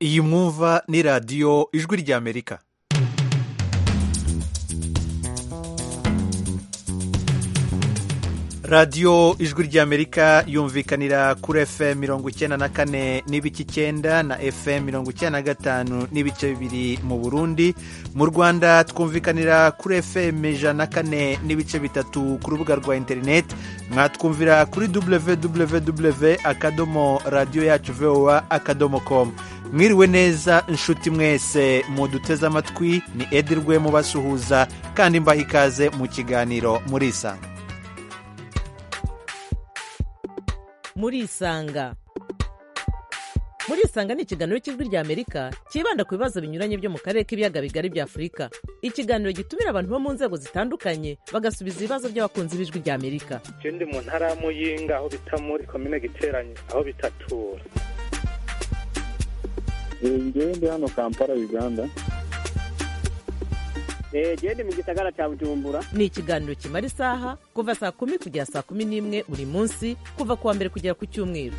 iyi mwumva ni radiyo ijwi ry'amerika radiyo ijwi ry'amerika yumvikanira kuri fm mirongo icyenda na kane n'ibice icyenda na fm mirongo icyenda na gatanu n'ibice bibiri mu burundi mu rwanda twumvikanira kuri fm ijana na kane n'ibice bitatu ku rubuga rwa interineti mwatwumvira kuri www akadomo radiyo yacu voa akadomo komu mwiriwe neza inshuti mwese muduteze amatwi ni edirwe mubasuhuza kandi mbaha ikaze mu kiganiro murisanga murisanga murisanga ni ikiganiro cy'ijwi ry'amerika cyibanda ku bibazo binyuranye byo mu karere k'ibiyaga bigari bya afurika ikiganiro gitumira abantu bo mu nzego zitandukanye bagasubiza ibibazo by'abakunzi b'ijwi ry'amerika icyo ndi mu ntara ya muyinga aho bita muri komine giteranye aho bita tura ngewe ndi hano kampala uganda genda mu gisagara cya bujumbura ni ikiganiro kimara isaha kuva saa kumi kugera saa kumi n'imwe buri munsi kuva ku wa mbere kugera ku cyumweru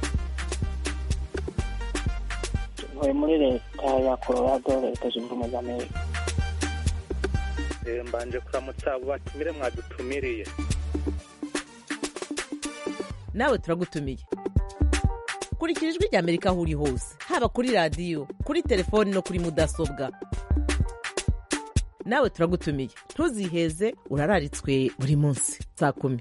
ntuye muri leta ya colorado leta zunze ubumwe za amerika mbanje kuramutsa abo batumire mwadutumiriye nawe turagutumiye kurikira ijwi ry'amerika aho uri hose haba kuri radiyo kuri telefoni no kuri mudasobwa nawe turagutumiye ntuziheze urararitswe buri munsi saa kumi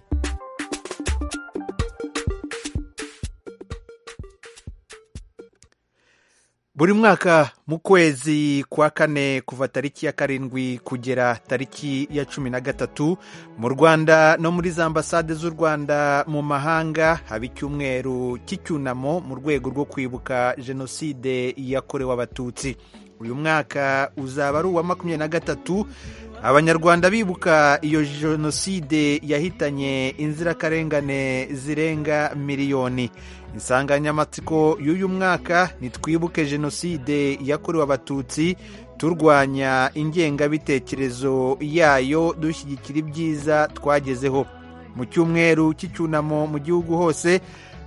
buri mwaka mu kwezi kwa kane kuva tariki ya karindwi kugera tariki ya cumi na gatatu mu rwanda no muri za ambasade z'u rwanda mu mahanga haba icyumweru cy'icyunamo mu rwego rwo kwibuka jenoside yakorewe abatutsi uyu mwaka uzaba ari uwa makumyabiri na gatatu abanyarwanda bibuka iyo jenoside yahitanye inzirakarengane zirenga miliyoni insanganyamatsiko y'uyu mwaka ntitwibuke jenoside yakorewe abatutsi turwanya ingengabitekerezo yayo dushyigikira ibyiza twagezeho mu cyumweru cy'icyunamo mu gihugu hose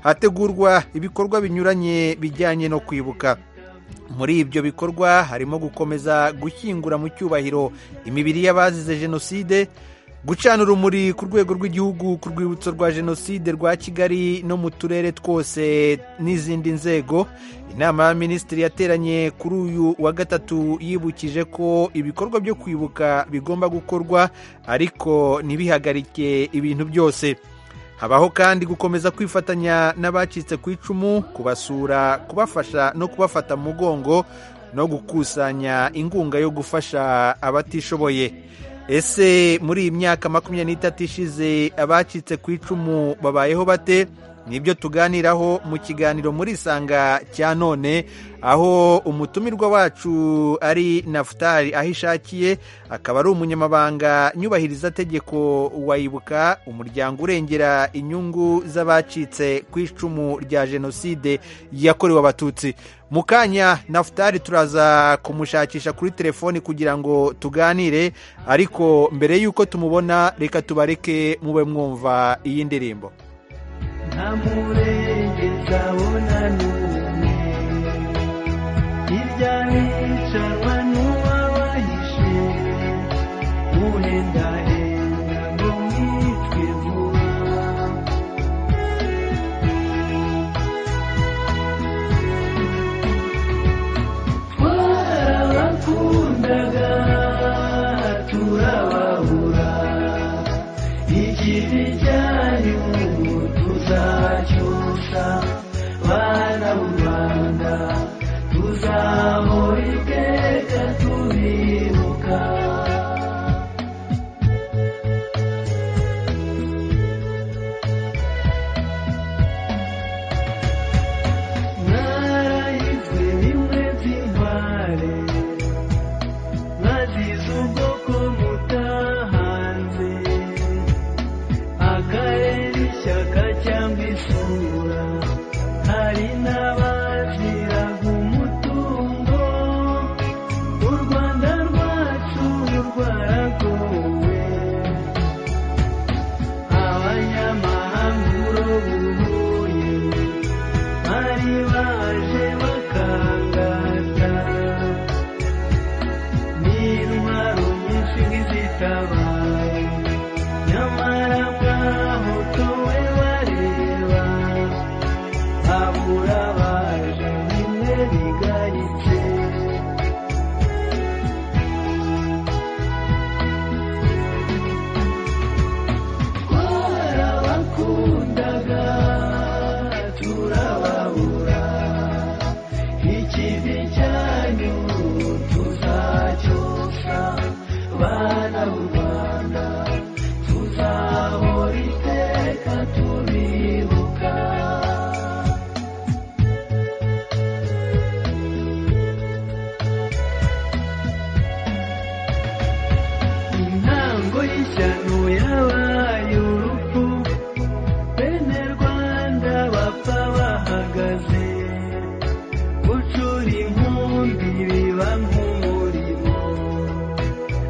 hategurwa ibikorwa binyuranye bijyanye no kwibuka muri ibyo bikorwa harimo gukomeza gushyingura mu cyubahiro imibiri y'abazize jenoside gucana urumuri ku rwego rw'igihugu ku rwibutso rwa jenoside rwa kigali no mu turere twose n'izindi nzego inama ya minisitiri yateranye kuri uyu wa gatatu yibukije ko ibikorwa byo kwibuka bigomba gukorwa ariko ntibihagarike ibintu byose habaho kandi gukomeza kwifatanya n'abacitse ku icumu kubasura kubafasha no kubafata mu mugongo no gukusanya inkunga yo gufasha abatishoboye ese muri iyi myaka makumyabiri n'itatu ishize abacitse ku icumu babayeho bate nibyo tuganiraho mu kiganiro muri isanga cya none aho umutumirwa wacu ari nafutari aho ishakiye akaba ari umunyamabanga nyubahiriza tegeko wayibuka umuryango urengera inyungu z'abacitse ku icumu rya jenoside yakorewe abatutsi mu kanya nafutari turaza kumushakisha kuri telefoni kugira ngo tuganire ariko mbere y'uko tumubona reka tubareke mube mwumva iyi ndirimbo nta murengeza abona n'umwe hirya hicarwa n'uwabahishe uhendahenda ngo mwicwe vuba twarabakundaga turababura igihe cyari mu tuzacyusa bana b'u rwanda tuzahora iteka tubibuka mwarayizwe bimwe by'intware mwazize ubwoko mutahanze akarere ishyaka cyangwa isura hari n'abaziraga umutungo u rwanda rwa bigaritse twarabakundaga turababura ikibi cyane ubu tuzacyosa bana b'u rwanda tuzahora iteka tubibuka intango y'ishyano yabaye urupfu bene rwanda bapfa bahagaze gucura inkumbi biba nk'umurimo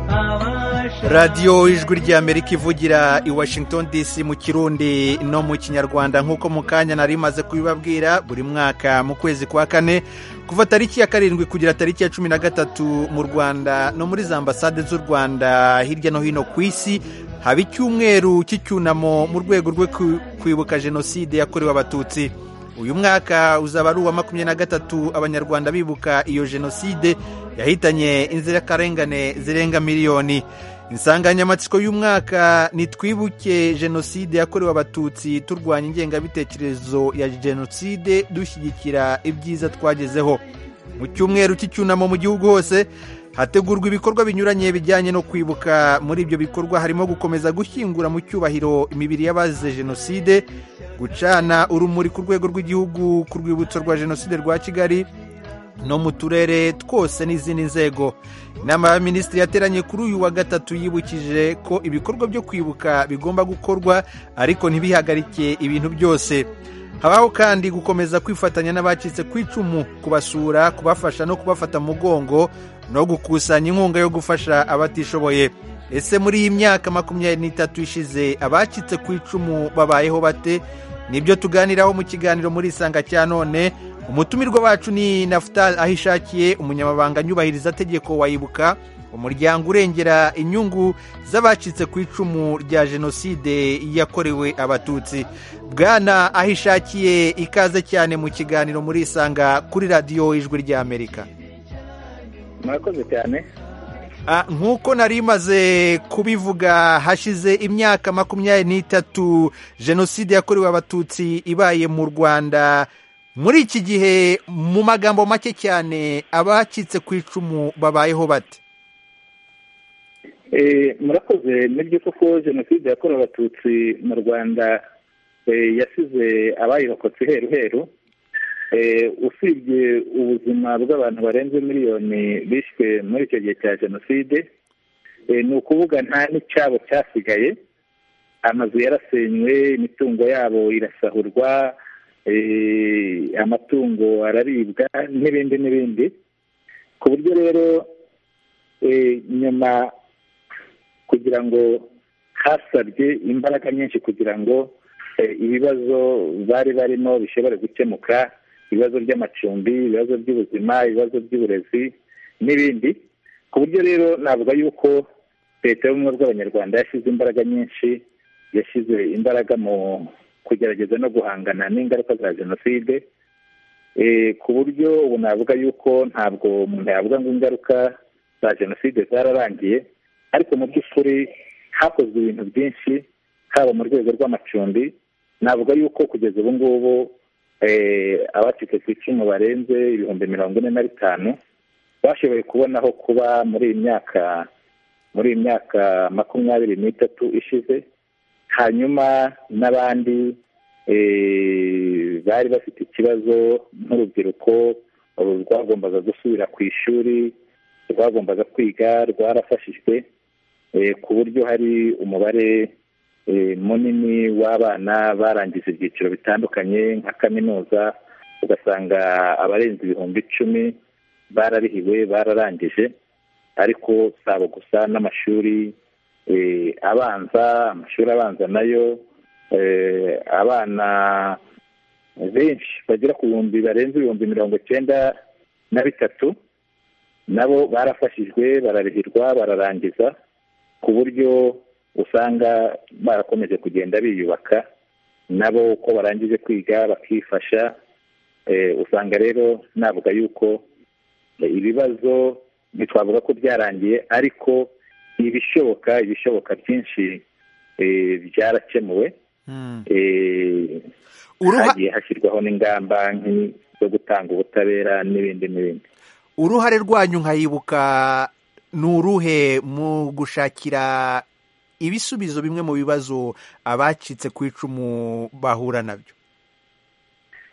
abasha radiyo ijwi ry'amerika ivugira i washington dc mu kirundi no mu kinyarwanda nk'uko mu kanya nari maze kubibabwira buri mwaka mu kwezi kwa kane kuva tariki ya karindwi kugera tariki ya cumi na gatatu mu rwanda no muri za ambasade z'u rwanda hirya no hino ku isi haba icyumweru cy'icyunamo mu rwego rwo ku- kwibuka jenoside yakorewe abatutsi uyu mwaka uzaba ari uwa makumyabiri na gatatu abanyarwanda bibuka iyo jenoside yahitanye inzirakarengane zirenga miliyoni insanganyamatsiko y'umwaka ni twibuke jenoside yakorewe abatutsi turwanya ingengabitekerezo ya jenoside dushyigikira ibyiza twagezeho mu cyumweru cy'icyunamo mu gihugu hose hategurwa ibikorwa binyuranye bijyanye no kwibuka muri ibyo bikorwa harimo gukomeza gushyingura mu cyubahiro imibiri y'abazize jenoside gucana urumuri ku rwego rw'igihugu ku rwibutso rwa jenoside rwa kigali no mu turere twose n'izindi nzego inama y'abaminisitiri yateranye kuri uyu wa gatatu yibukije ko ibikorwa byo kwibuka bigomba gukorwa ariko ntibihagarike ibintu byose habaho kandi gukomeza kwifatanya n'abacitse ku icumu kubasura kubafasha no kubafata mu mugongo no gukusanya inkunga yo gufasha abatishoboye ese muri iyi myaka makumyabiri n'itatu ishize abacitse ku icumu babayeho bate nibyo tuganiraho mu kiganiro muri isanga cya none umutumirwa wacu ni nafutal ahishakiye umunyamabanga nyubahiriza tegeko wayibuka umuryango urengera inyungu z'abacitse ku icumu rya jenoside yakorewe abatutsi bwana ahishakiye ikaze cyane mu kiganiro muri isanga kuri radiyo ijwi ry'amerika mwakoze cyane Ah, nk'uko nari maze kubivuga hashize imyaka makumyabiri n'itatu jenoside yakorewe abatutsi ibaye mu rwanda muri iki gihe mu magambo make cyane abacitse ku icumu babayeho bate Eh, murakoze nibyo koko jenoside yakorewe abatutsi mu rwanda eh, yasize abayirokotse heru heru Eh, usibye ubuzima bw'abantu barenze miliyoni bishwe muri icyo gihe cya jenoside eh, ni ukuvuga nta n'icyabo cyasigaye amazu yarasenywe imitungo yabo irasahurwa eh, amatungo araribwa n'ibindi n'ibindi ku buryo rero eh, nyuma kugira ngo hasabye imbaraga nyinshi kugira ngo eh, ibibazo bari barimo bishobore gukemuka ibibazo by'amacumbi ibibazo by'ubuzima ibibazo by'uburezi n'ibindi ku buryo rero navuga yuko leta y'ubumwe bw'abanyarwanda yashyize imbaraga nyinshi yashyize imbaraga mu kugerageza no guhangana n'ingaruka za jenoside Eh, ku buryo ubu navuga yuko ntabwo umuntu yavuga ngo ingaruka za jenoside zararangiye ariko mu by'ukuri hakozwe ibintu byinshi haba mu rwego rw'amacumbi navuga yuko kugeza ubu ngubu eh, abacitse ku icumu barenze ibihumbi mirongo ine na bitanu bashoboye kubona aho kuba muri iyi myaka muri iyi myaka makumyabiri n'itatu ishize hanyuma n'abandi eh, bari bafite ikibazo nk'urubyiruko ubu rwagombaga gusubira ku ishuri rwagombaga kwiga rwarafashijwe eh, ku buryo hari umubare eh, munini w'abana barangije ibyiciro bitandukanye nka kaminuza ugasanga abarenze ibihumbi icumi bararihiwe bararangije ariko si abo gusa n'amashuri eh, abanza amashuri abanza nayo eh, abana benshi bagera ku bihumbi barenze ibihumbi mirongo icyenda na bitatu nabo barafashijwe bararihirwa bararangiza ku buryo usanga barakomeje kugenda biyubaka nabo uko barangije kwiga bakifasha Eh, usanga rero navuga yuko eh, ibibazo ntitwavuga ko byarangiye ariko ibishoboka ibishoboka byinshi eh, byarakemuwe Mm. Eh, Uruha- hagiye hashyirwaho n'ingamba nk'i- zo gutanga ubutabera n'ibindi n'ibindi uruhare rwanyu nkayibuka ni uruhe mu gushakira ibisubizo bimwe mu bibazo abacitse ku icumu bahura nabyo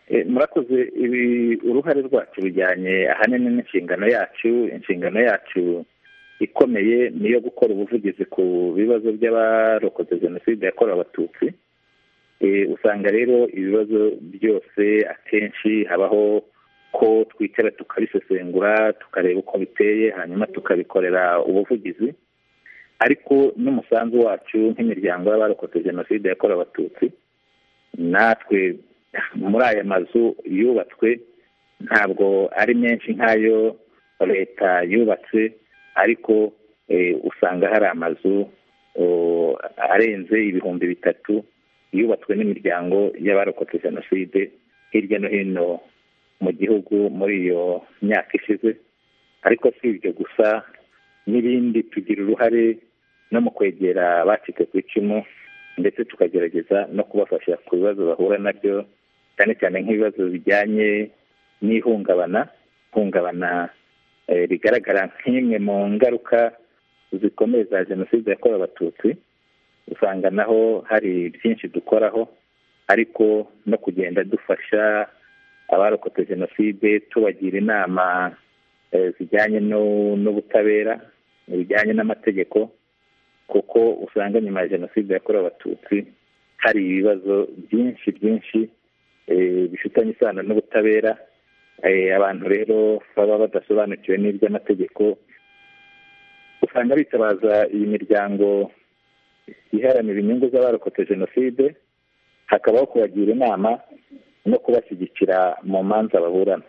Eh, murakoze ibi uruhare rwacu rujyanye ahanini n'inshingano yacu inshingano yacu ikomeye ni iyo gukora ubuvugizi ku bibazo by'abarokotse jenoside yakorewe abatutsi Eh, usanga rero ibibazo byose akenshi habaho ko twicara tukabisesengura tukareba uko biteye hanyuma tukabikorera ubuvugizi ariko n'umusanzu wacu nk'imiryango y'abarokotse jenoside yakorewe abatutsi natwe muri aya mazu yubatswe ntabwo ari menshi nk'ayo leta yubatse ariko eh, usanga hari amazu oh, arenze ibihumbi bitatu yubatswe n'imiryango y'abarokotse jenoside hirya no hino mu gihugu muri iyo myaka ishize ariko si ibyo gusa n'ibindi tugira uruhare no mu kwegera abacitse ku icumu ndetse tukagerageza no kubafasha ku bibazo bahura nabyo cyane cyane nk'ibibazo bijyanye n'ihungabana ihungabana eh, rigaragara nk'imwe mu ngaruka zikomeye za jenoside yakorewe abatutsi usanga naho hari byinshi dukoraho ariko no kugenda dufasha abarokotse jenoside tubagira inama eh, zijyanye no- n'ubutabera bijyanye n'amategeko kuko usanga nyuma ya jenoside yakorewe abatutsi hari ibibazo byinshi byinshi eh, bifitanye isano n'ubutabera Eh, abantu rero baba badasobanukiwe n'iby'amategeko usanga bitabaza iyi miryango iharanira inyungu z'abarokotse jenoside hakabaho kubagira inama no kubashyigikira mu manza baburana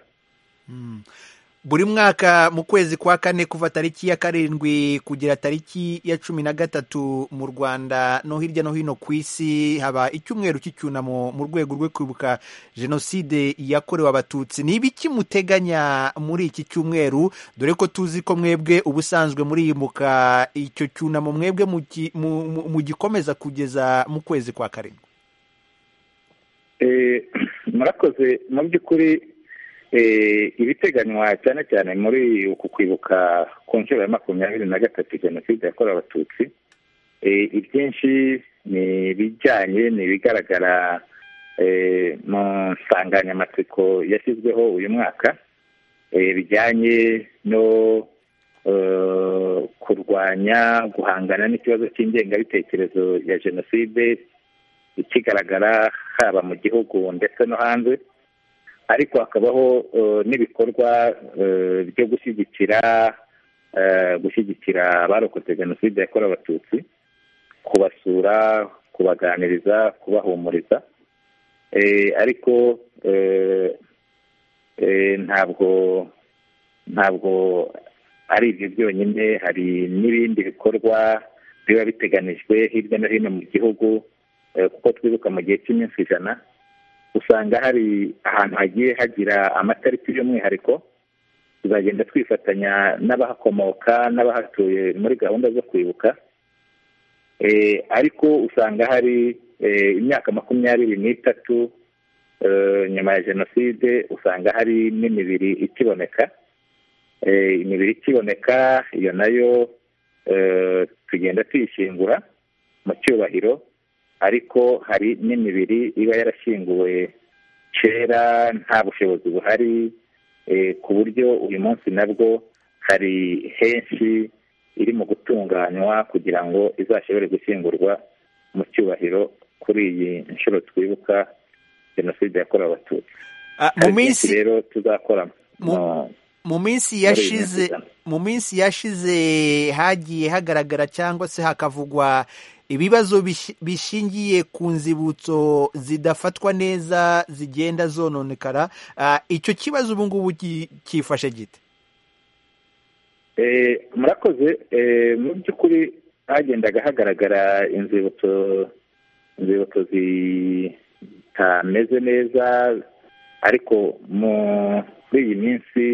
buri mwaka mu kwezi kwa kane kuva tariki ya karindwi kugera tariki ya cumi na gatatu mu rwanda no hirya no hino ku isi haba icyumweru cy'icyunamo mu rwego rwo kwibuka jenoside yakorewe abatutsi ni ibiki muteganya muri iki cyumweru dore ko tuzi ko mwebwe ubusanzwe muriyimuka icyo cyunamo mwebwe mugi- mu- mu- mugikomeza kugeza mu kwezi kwa karindwi Eh, murakoze mu by'ukuri eh, ibiteganywa cyane cyane muri uku kwibuka ku nshuro ya makumyabiri na gatatu jenoside yakorewe abatutsi Eh, ibyinshi ni ibijyanye ni ibigaragara eh, mu nsanganyamatsiko yashyizweho uyu mwaka eh, bijyanye no eh, kurwanya guhangana n'ikibazo cy'ingengabitekerezo ya jenoside ikigaragara haba mu gihugu ndetse no hanze ariko hakabaho eh, n'ibikorwa eh, byo gushyigikira eh, gushyigikira abarokotse jenoside yakorewe abatutsi kubasura kubaganiriza kubahumuriza Eh, ariko eh, eh, ntabwo ntabwo ari ibyo byonyine hari n'ibindi bikorwa biba biteganijwe hirya no hino mu gihugu eh, kuko twibuka mu gihe cy'iminsi ijana usanga hari ahantu hagiye hagira amatariki y'umwihariko tuzagenda twifatanya n'abahakomoka n'abahatuye muri gahunda zo kwibuka Eh, ariko usanga hari eh, imyaka makumyabiri n'itatu eh, nyuma ya jenoside usanga hari n'imibiri ikiboneka Eh, imibiri ikiboneka iyo nayo eh, tugenda tuyishyingura mu cyubahiro ariko hari n'imibiri iba yarashyinguwe kera nta bushobozi buhari eh, ku buryo uyu munsi nabwo hari henshi iri mu gutunganywa kugira ngo izashobore gushyingurwa mu cyubahiro kuri iyi nshuro twibuka jenoside yakorewe abatutsi Ah, mu hari byinshi minsi rero tuzakora Mu- mu- mu minsi Muri iyi yashize minsi. mu minsi yashize hagiye hagaragara cyangwa se hakavugwa ibibazo bish- bishingiye ku nzibutso zidafatwa neza zigenda zononekara Ah, icyo kibazo ubu ngubu ki- cyifashe gite Eh, murakoze eh, mu by'ukuri hagendaga hagaragara inzibutso inzibutso zitameze neza ariko muri iyi minsi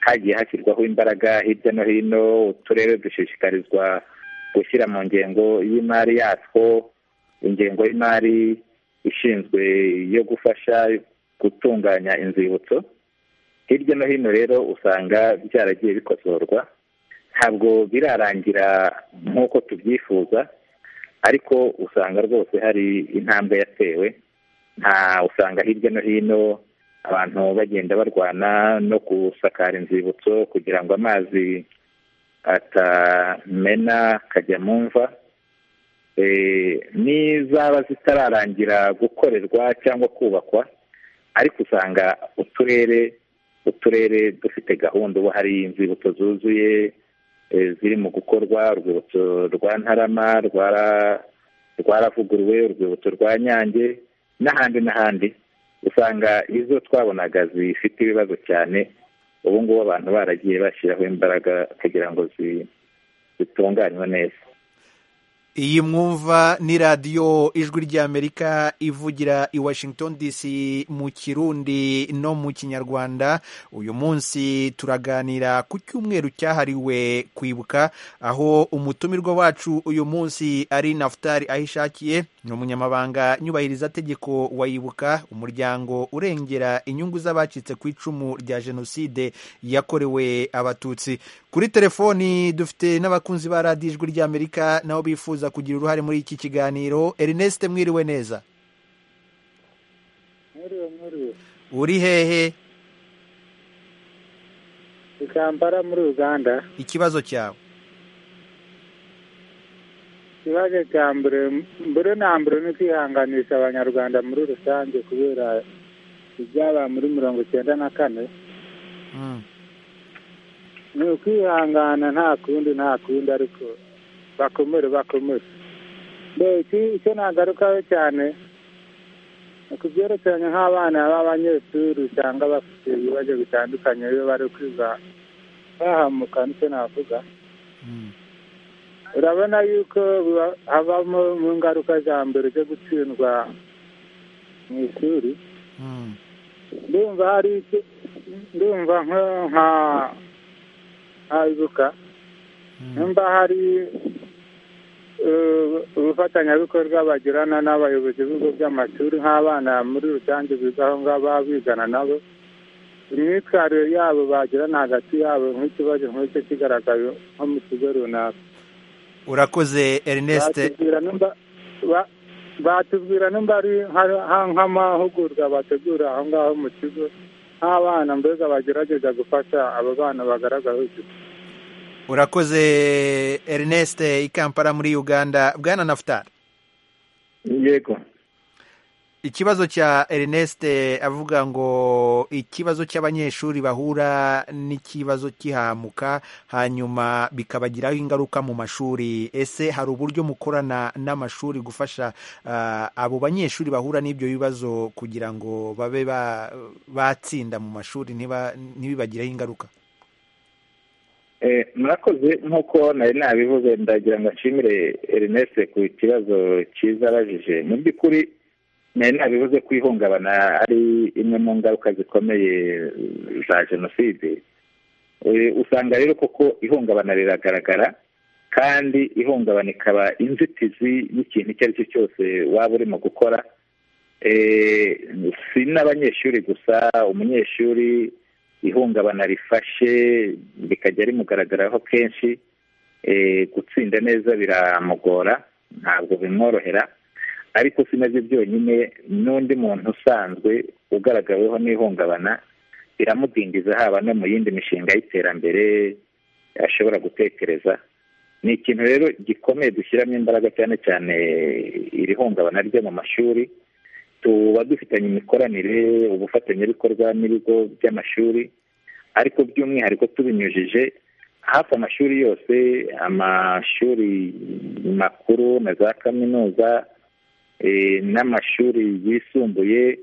hagiye hashyirwaho imbaraga hirya no hino uturere dushishikarizwa gushyira mu ngengo y'imari yatwo ingengo y'imari ishinzwe yo gufasha gutunganya inzibutso hirya no hino rero usanga byaragiye bikosorwa ntabwo birarangira nk'uko tubyifuza ariko usanga rwose hari intambwe yatewe nta usanga hirya no hino abantu bagenda barwana no gusakara inzibutso kugira ngo amazi atamena akajya mu mva Eh, nizaba zitararangira gukorerwa cyangwa kubakwa ariko usanga uturere uturere dufite gahunda ubu hari inzibutso zuzuye eh, ziri mu gukorwa urwibutso rwa ntarama rwara- rwaravuguruwe urwibutso rwa nyange n'ahandi n'ahandi usanga izo twabonaga zifite ibibazo cyane ubu ngubu abantu baragiye bashyiraho imbaraga kugira ngo zi- zitunganywe neza iyi mwumva ni radiyo ijwi ry'amerika ivugira i washington dc mu kirundi no mu kinyarwanda uyu munsi turaganira ku cyumweru cyahariwe kwibuka aho umutumirwa wacu uyu munsi ari nafutari aho ishakiye ni umunyamabanga nyubahirizategeko wa yibuka umuryango urengera inyungu z'abacitse ku icumu rya jenoside yakorewe abatutsi kuri telefoni dufite n'abakunzi ba radiyo ijwi ry'amerika nabo bifuza kugira uruhare muri iki kiganiro ernest mwiriwe neza mwiriwe mwiriwe uri hehe ikambara muri uganda ikibazo cyawe ikibazo cya mbere mbere na mbere ni kwihanganisha abanyarwanda muri rusange kubera ibyabaye muri mirongo icyenda na kane Mm. ni ukwihangana nta kundi nta kundi ariko bakomere bakomere mbe iki- icyo nagarukaho cyane ni ku byerekeranye nk'abana b'abanyeshuri usanga bafite ibibazo bitandukanye iyo bari kwiga bahamuka nicyo navuga Mm. urabona yuko biba- havamo mu ngaruka za mbere zo gutsindwa mu ishuri Mm. ndumva hari icyo ndumva nko- nka nkabibuka Mm. nimba hari eh, ubufatanyabikorwa bagirana n'abayobozi b'ibigo by'amashuri nk'abana muri rusange biga aho ngaho baba bigana nabo imyitwarire yabo bagirana hagati yabo nk'ikibazo nk'icyo kigaragaye nko mu kigo runaka urakoze ernest batubwira nimba ba- batubwira nimba ari nka- nka- nk'amahugurwa bategura aho ngaho mu kigo nk'abana mbega bagerageza gufasha abo bana bagaragara urakoze ernest i kampala muri uganda bwana nafutari yego ikibazo cya ernest avuga ngo ikibazo cy'abanyeshuri bahura n'ikibazo cy'ihamuka hanyuma bikabagiraho ingaruka mu mashuri ese hari uburyo mukorana n'amashuri gufasha ah, abo banyeshuri bahura n'ibyo bibazo kugira ngo babe ba- batsinda mu mashuri ntiba- ntibibagireho ingaruka Eh, murakoze nk'uko nari nabivuze ndagira ngo nshimire erineste ku kibazo cyiza abajije mu by'ukuri nari nabivuze ko ihungabana ari imwe mu ngaruka zikomeye za jenoside Eh, usanga rero koko ihungabana riragaragara kandi ihungabana ikaba inzitizi y'ikintu icyo ari cyo cyose waba urimo gukora Eh, si n'abanyeshuri gusa umunyeshuri ihungabana rifashe rikajya rimugaragaraho kenshi eh, gutsinda neza biramugora ntabwo bimworohera ariko si nabyo byonyine n'undi muntu usanzwe ugaragaweho n'ihungabana biramudindiza haba no mu yindi mishinga y'iterambere ashobora gutekereza ni ikintu rero gikomeye dushyiramo imbaraga cyane cyane iri hungabana ryo mu mashuri tuba dufitanye imikoranire ubufatanyabikorwa n'ibigo by'amashuri ariko by'umwihariko tubinyujije hafi amashuri yose amashuri makuru na za kaminuza eh, n'amashuri yisumbuye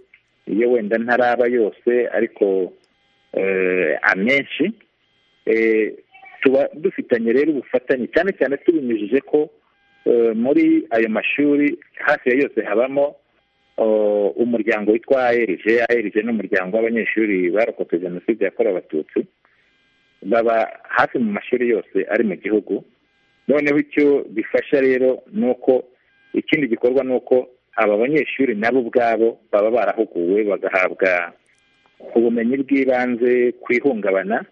iyo wenda ntaraba yose ariko eh, amenshi eh, tuba dufitanye rero ubufatanye cyane cyane tubinyujije ko eh, muri ayo mashuri hafi ya yose habamo uh, umuryango witwa ALG ALG ni umuryango w'abanyeshuri barokotse jenoside yakorewe abatutsi baba hafi mu mashuri yose ari mu gihugu noneho icyo bifasha rero ni uko ikindi gikorwa ni uko aba banyeshuri nabo ubwabo baba barahuguwe bagahabwa ubumenyi bw'ibanze ku ihungabana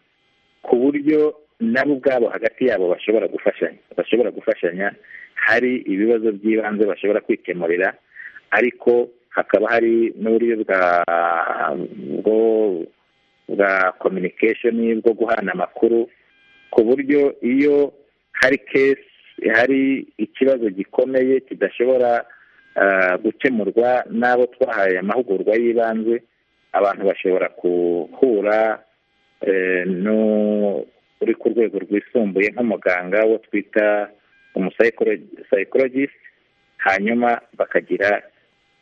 ku buryo nabo ubwabo hagati yabo bashobora gufashanya bashobora gufashanya hari ibibazo by'ibanze bashobora kwikemurira ariko hakaba hari n'uburyo bwa bwo bwa communication bwo guhana amakuru ku buryo iyo hari case hari ikibazo gikomeye kidashobora ah, gukemurwa n'abo twahaye amahugurwa y'ibanze abantu bashobora guhura eh, n'u- uri ku rwego rwisumbuye nk'umuganga wo twita umusayikorogisite hanyuma bakagira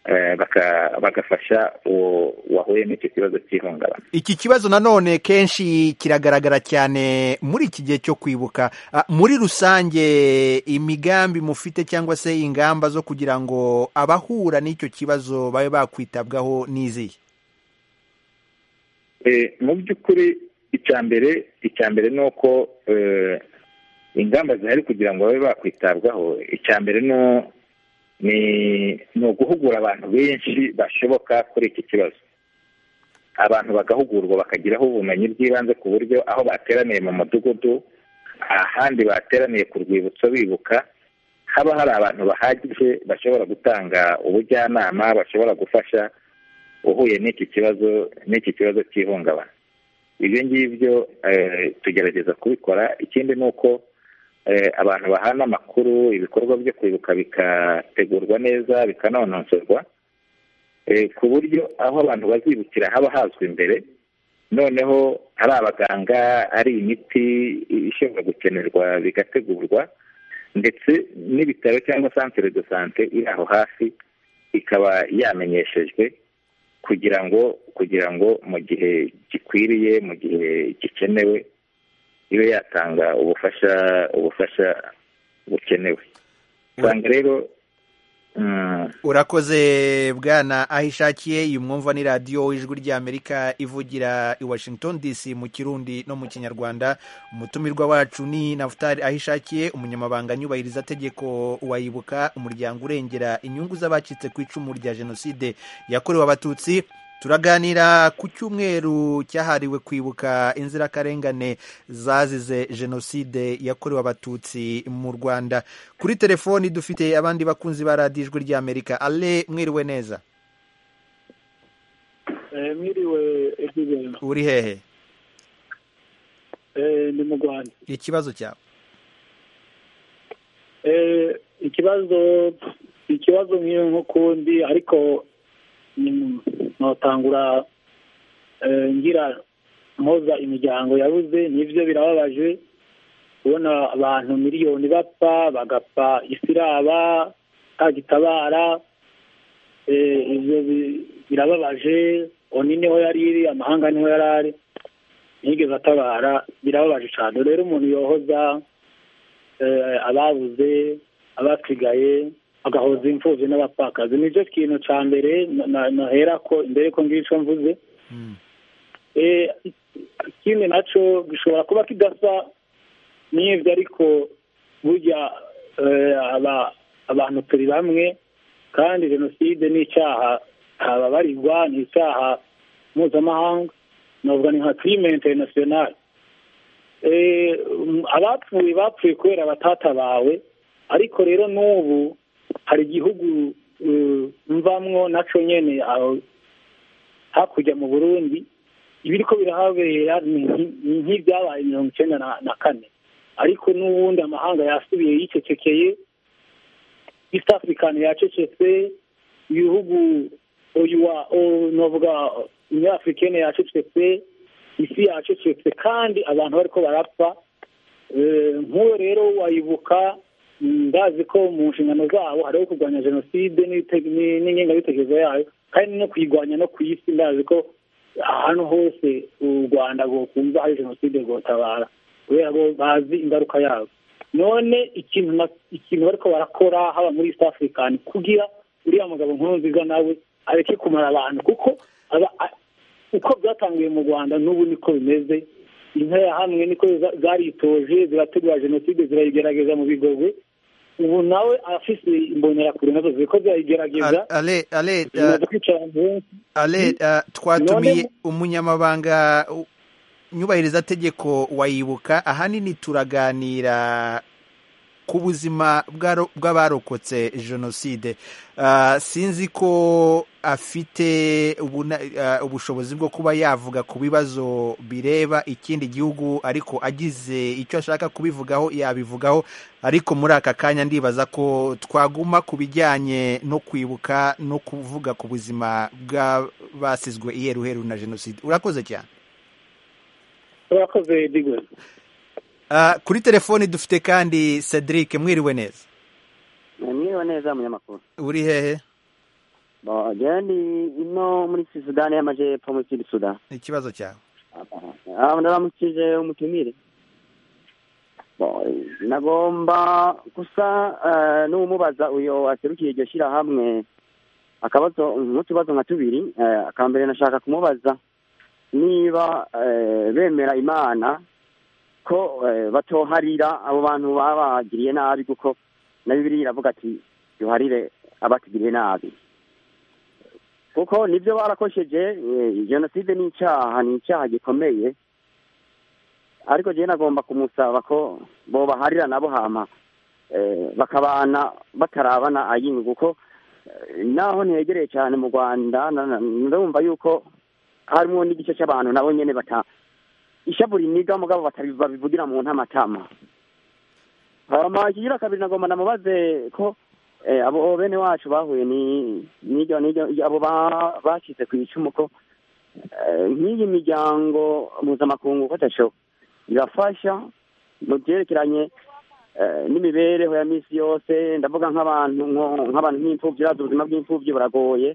eh, baka- bagafasha uwo wahuye n'icyo kibazo cy'ihungabana iki kibazo nanone kenshi kiragaragara cyane muri iki gihe cyo kwibuka Ah, muri rusange imigambi mufite cyangwa se ingamba zo kugira ngo abahura n'icyo kibazo babe bakwitabwaho n'izihe Eh, mu by'ukuri icya mbere icya mbere ni uko eh, ingamba zihari kugira ngo babe bakwitabwaho icya mbere ni u- ni ni uguhugura abantu benshi bashoboka kuri iki kibazo abantu bagahugurwa bakagiraho ubumenyi bw'ibanze ku buryo aho bateraniye mu mudugudu ahandi bateraniye ku rwibutso bibuka haba hari abantu bahagije bashobora gutanga ubujyanama bashobora gufasha uhuye n'iki kibazo n'iki kibazo cy'ihungabana ibyo ngibyo eh, tugerageza kubikora ikindi ni uko eh, abantu bahana amakuru ibikorwa byo kwibuka bikategurwa neza bikanonosorwa eh, ku buryo aho abantu bazibukira haba hazwi imbere noneho ari abaganga ari imiti ishobora gukenerwa bigategurwa ndetse n'ibitaro cyangwa santere de sante iri aho hafi ikaba yamenyeshejwe kugira ngo kugira ngo mu gihe gikwiriye mu gihe gikenewe ibe yatanga ubufasha ubufasha bukenewe usanga rero mm, urakoze bwana aho ishakiye iyi mwumva ni radiyo ijwi ry'amerika ivugira i washington dc mu kirundi no mu kinyarwanda umutumirwa wacu ni nafutari aho ishakiye umunyamabanga nyubahiriza tegeko wayibuka umuryango urengera inyungu z'abacitse ku icumu rya jenoside yakorewe abatutsi turaganira ku cyumweru cyahariwe kwibuka inzirakarengane zazize jenoside yakorewe abatutsi mu rwanda kuri telefoni dufite abandi bakunzi ba radiyo ijwi ry'amerika ale mwiriwe neza mwiriwe ebyiri uri hehe ni mu rwanda ikibazo cyawe Eh, ikibazo ikibazo nk'iyo nk'ukundi ariko mm, notangura eh, ngira mpoza imiryango yabuze nibyo birababaje kubona abantu miliyoni bapfa bagapfa isi iraba ntagitabara Eh, ibyo bi- birababaje oni niho yari iri amahanga niho yari ari ntiyigeze atabara birababaje cyane rero umuntu yohoza eh, ababuze abasigaye agahoza imfubyi n'abapfakazi nicyo kintu cya mbere na- na- nahera ko mbere ko ngira icyo mvuze Mm. Eh, ikindi nacyo gishobora kuba kidasa n'ibyo ariko burya eh, aba- abantu turi bamwe kandi jenoside ni icyaha ntababarirwa ni icyaha mpuzamahanga navuga ni nka crime international Eh, mm, abapfuye bapfuye kubera batatabawe ariko rero n'ubu hari igihugu eh, mvamwo nacyo nyene aho hakurya mu burundi ibiri ko birahabera ni nki- ni nk'ibyabaye mirongo icyenda na- na kane ariko n'ubundi amahanga yasubiye yicecekeye east african yacecetse ibihugu oyuwa novuga union africaine yacecetse isi yacecetse kandi abantu bariko barapfa Eh, nk'uwo rero wayibuka mm, ndazi ko mu nshingano zabo hariho kurwanya jenoside n'ibite- ni- n'ingengabitekerezo yayo kandi no kuyirwanya no ku isi ndazi ko ahantu hose u rwanda rwokumva hari jenoside rwotabara kubera ko bazi ingaruka yayo none ikintu na- ikintu bariko barakora haba muri east african kugira uriya mugabo nkurunziza nawe areke kumara abantu kuko aba- a- uko byatangiye mu rwanda n'ubu niko bimeze intara hamwe niko za- zaritoje zirategura jenoside zirayigerageza mu bigogwe ubu nawe afise imbonerakure nazo ziriko zirayigerageza ale ale zimaze kwicara ahantu henshi ale eh, twatumiye umunyamabanga u- nyubahiriza tegeko wayibuka ahanini turaganira ku buzima bw'aro- bw'abarokotse jenoside Ah, sinzi ko afite ubuna- ah, ubushobozi bwo kuba yavuga ku bibazo bireba ikindi gihugu ariko agize icyo ashaka kubivugaho yabivugaho ariko muri aka kanya ndibaza ko twaguma ku bijyanye no kwibuka no kuvuga ku buzima bw'abasizwe iheruheru na jenoside urakoze cyane urakoze digwe Ah, kuri telefoni dufite kandi cedric mwiriwe neza mwiriwe neza munyamakuru uri hehe Bo, jewe ndi ino muri sudani y'amajepfo muri sud sudani ikibazo cyawe aba ndaramukije umutumire Bo, nagomba gusa eh, n'umubaza uyo aserukiye iryo shyirahamwe akabazo nk'utubazo nka tubiri eh, aka mbere nashaka kumubaza niba eh, bemera imana ko eh, batoharira abo bantu babagiriye nabi kuko na bibiri iravuga ati duharire abatugiriye nabi kuko nibyo barakosheje eh, jenoside ni icyaha ni icyaha gikomeye ariko jewe nagomba kumusaba ko bobaharira nabo hama eh, bakabana batarabana ayingu kuko eh, naho ntegereye cyane mu rwanda na- na- ndumva yuko harimo n'igice cy'abantu nabo nyene bata ishavu riniga mugabo batari- babivugira mu ntamatama hama ikigira kabiri nagomba namubaze ko eh, abo bene wacu bahuye ni n'iryo n'iryo abo ba- bashyize ku icumu ko eh, nk'iyi miryango mpuzamakungu kotasho irafasha mu byerekeranye eh, n'imibereho ya minsi yose ndavuga nk'abantu nko- nk'abantu nk'imfubyi urazi ubuzima bw'imfubyi buragoye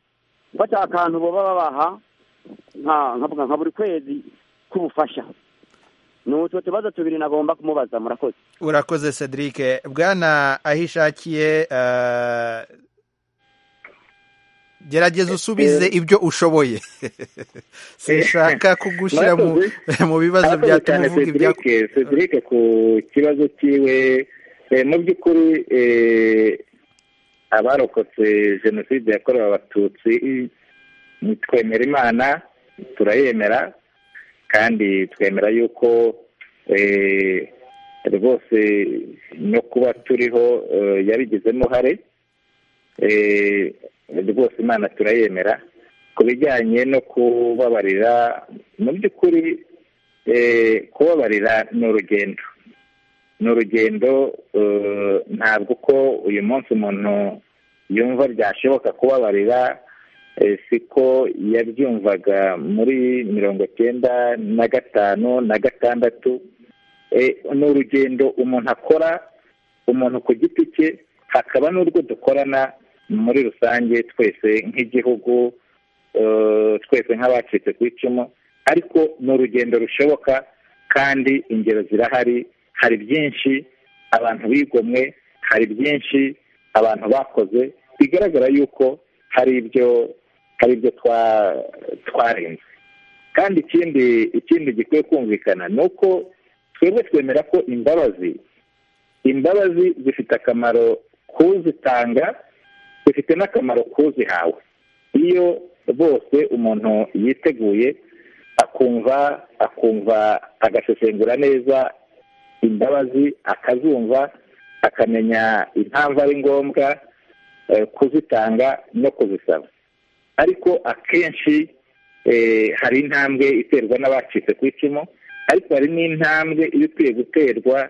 gufata akantu boba babaha nka- nkavuga nka buri kwezi k'ubufasha ni utwo tubazo tubiri nagomba kumubaza murakoze urakoze cedric bwana ahishakiye eh, gerageza usubize ibyo ushoboye sinshaka kugushyira mu, mu bibazo Arakoze byatuma cyane uvuga ibya Cedric Cedric ku kibazo cyiwe eh, mu by'ukuri eh, abarokotse jenoside yakorewe abatutsi ni twemera imana turayemera kandi twemera yuko eh, rwose no kuba turiho eh, yabigizemo uruhare Eh, rwose imana turayemera ku bijyanye no kubabarira mu by'ukuri eh, kubabarira ni urugendo ni urugendo eh, ntabwo uko uyu munsi umuntu yumva byashoboka kubabarira eh, siko yabyumvaga muri mirongo cyenda na gatanu na gatandatu Eh, ni urugendo umuntu akora umuntu ku giti cye hakaba n'urwo dukorana muri rusange twese nk'igihugu eh, twese nk'abacitse ku icumu ariko ni urugendo rushoboka kandi ingero zirahari hari byinshi abantu bigomwe hari byinshi abantu bakoze bigaragara yuko hari ibyo hari ibyo twa- twarenze kandi ikindi ikindi gikwiye kumvikana ni uko twebwe twemera ko imbabazi imbabazi zifite akamaro k'uzitanga zifite n'akamaro k'uzihawe iyo bose umuntu yiteguye akumva akumva agasesengura neza imbabazi akazumva akamenya impamvu ari ngombwa eh, kuzitanga no kuzisaba ariko akenshi eh, hari intambwe iterwa n'abacitse ku icumu ariko hari n'intambwe iba ikwiye guterwa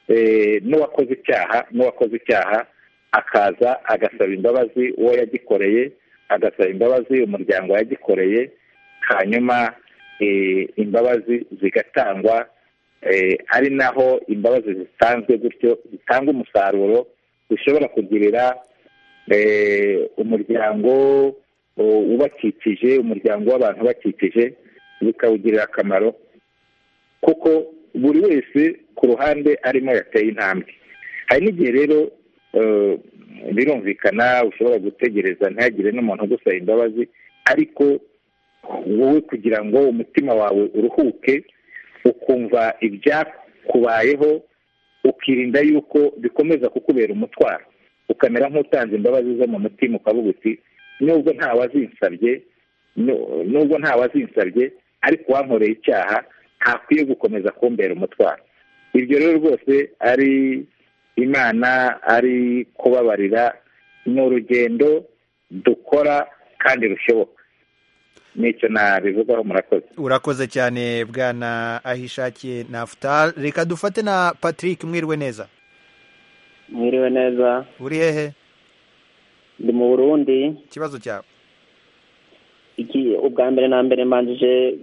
eh, n'uwakoze icyaha n'uwakoze icyaha akaza agasaba imbabazi uwo yagikoreye agasaba imbabazi umuryango yagikoreye hanyuma eh, imbabazi zigatangwa eh, ari naho imbabazi zitanzwe gutyo zitanga umusaruro zishobora kugirira eh, umuryango u- ubakikije umuryango w'abantu ubakikije bikawugirira akamaro kuko buri wese ku ruhande arimo yateye intambwe hari n'igihe rero eh, birumvikana ushobora gutegereza ntihagire n'umuntu ugusaba imbabazi ariko wowe kugira ngo umutima wawe uruhuke ukumva ibyakubayeho ukirinda yuko bikomeza kukubera umutwaro ukamera nk'utanze imbabazi zo mu mutima ukavuga uti nubwo nta wazinsabye nu- nubwo nta wazinsabye ariko wankoreye icyaha ntakwiye gukomeza kumbera umutwaro ibyo rero rwose ari imana ari kubabarira ni urugendo dukora kandi rushoboka nicyo nabivugaho murakoze urakoze cyane bwana ahishakiye nafutal reka dufate na patrick mwiriwe neza mwiriwe neza uri hehe ndi mu burundi ikibazo cyawe iki ubwa mbere na mbere mbanjije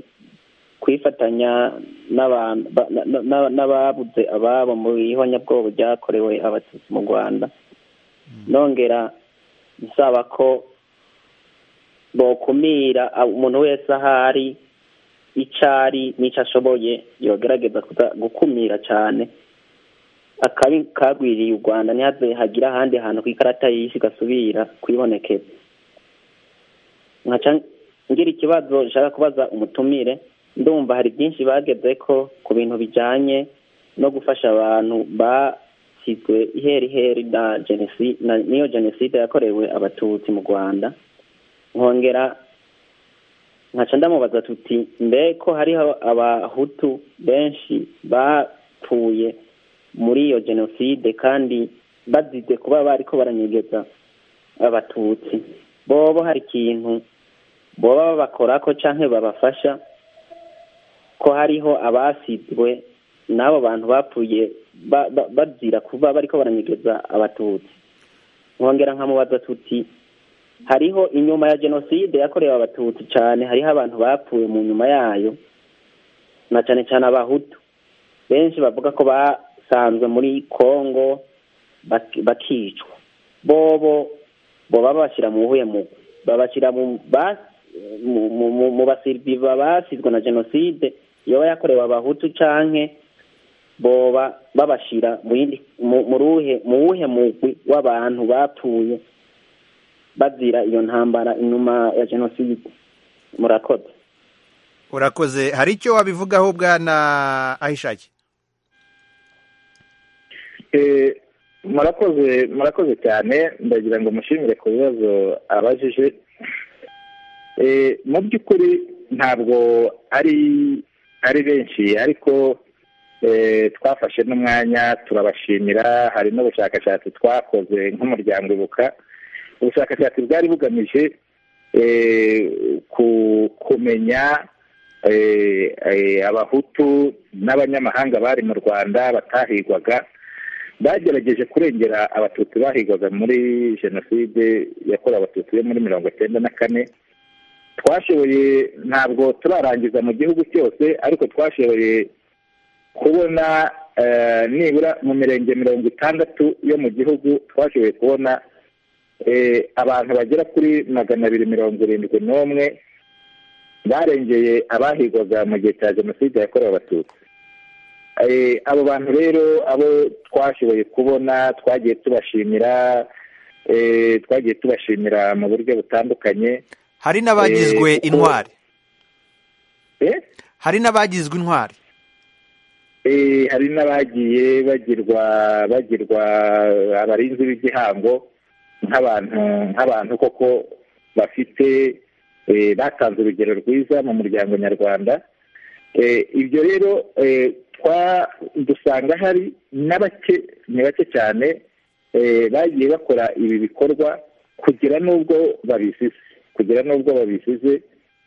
kwifatanya n'aban- ba- na- na- na- n'ababuze ababo mu ihonyabwoba ryakorewe abatutsi mu rwanda nongera nsaba ko bokumira a- umuntu wese ahari icyo ari n'icyo ashoboye yogerageza kuza- gukumira cyane akabi kagwiriye u rwanda ntihaze hagira ahandi hantu ku ikarata y'isi gasubira kwibonekeza nkaca ngira ikibazo nshaka kubaza umutumire ndumva hari byinshi bageze ko ku bintu bijyanye no gufasha abantu basizwe iheri heri na genocide na niyo jenoside yakorewe abatutsi mu rwanda nkongera nkaca ndamubaza tuti mbe ko hariho abahutu benshi bapfuye muri iyo jenoside kandi bazize kuba bariko baranyegeza abatutsi bobo hari ikintu boba babakorako canke babafasha ko hariho abasizwe n'abo bantu bapfuye ba- ba- bazira kuba bariko baranyegeza abatutsi nkongera nkamubaza tuti hariho inyuma ya jenoside yakorewe abatutsi cane hariho abantu bapfuye mu nyuma yayo na cane cane abahutu benshi bavuga ko basanzwe muri kongo bak- bakicwa bobo boba babashyira mu buhuye mu babashyira mu ba- mu- mu- mu- mu basiriviva basizwe na jenoside yoba yakorewe abahutu canke boba babashyira mu yindi mu mu ruhe- mu wuhe mugwi w'abantu bapfuye bazira iyo ntambara inyuma ya jenoside murakoze urakoze hari icyo wabivugaho bwana ahishakiye Eh, murakoze murakoze cyane ndagira ngo mushimire ku bibazo abajije Eh, mu by'ukuri ntabwo ari ari benshi ariko eh, twafashe n'umwanya turabashimira hari n'ubushakashatsi twakoze nk'umuryango ibuka ubushakashatsi bwari bugamije eh, ku- kumenya eh, eh, abahutu n'abanyamahanga bari mu rwanda batahigwaga bagerageje kurengera abatutsi bahigwaga muri jenoside yakorewe abatutsi yo muri mirongo cyenda na kane twashoboye ntabwo turarangiza mu gihugu cyose ariko twashoboye kubona eh, nibura mu mirenge mirongo itandatu yo mu gihugu twashoboye kubona eh, abantu bagera kuri magana abiri mirongo irindwi n'umwe barengeye abahigwaga mu gihe cya jenoside yakorewe abatutsi Eh, abo bantu rero abo twashoboye kubona twagiye tubashimira eh, twagiye tubashimira mu buryo butandukanye hari n'abagizwe Eh, kuko- intwari Eh? hari n'abagizwe intwari Eh, hari n'abagiye bagirwa bagirwa abarinzi b'igihango nk'abantu nk'abantu koko bafite eh, batanze urugero rwiza mu muryango nyarwanda Eh, ibyo rero eh, twa- dusanga hari na bake ni bake cyane eh, bagiye bakora ibi bikorwa kugira n'ubwo babisize kugira n'ubwo babisize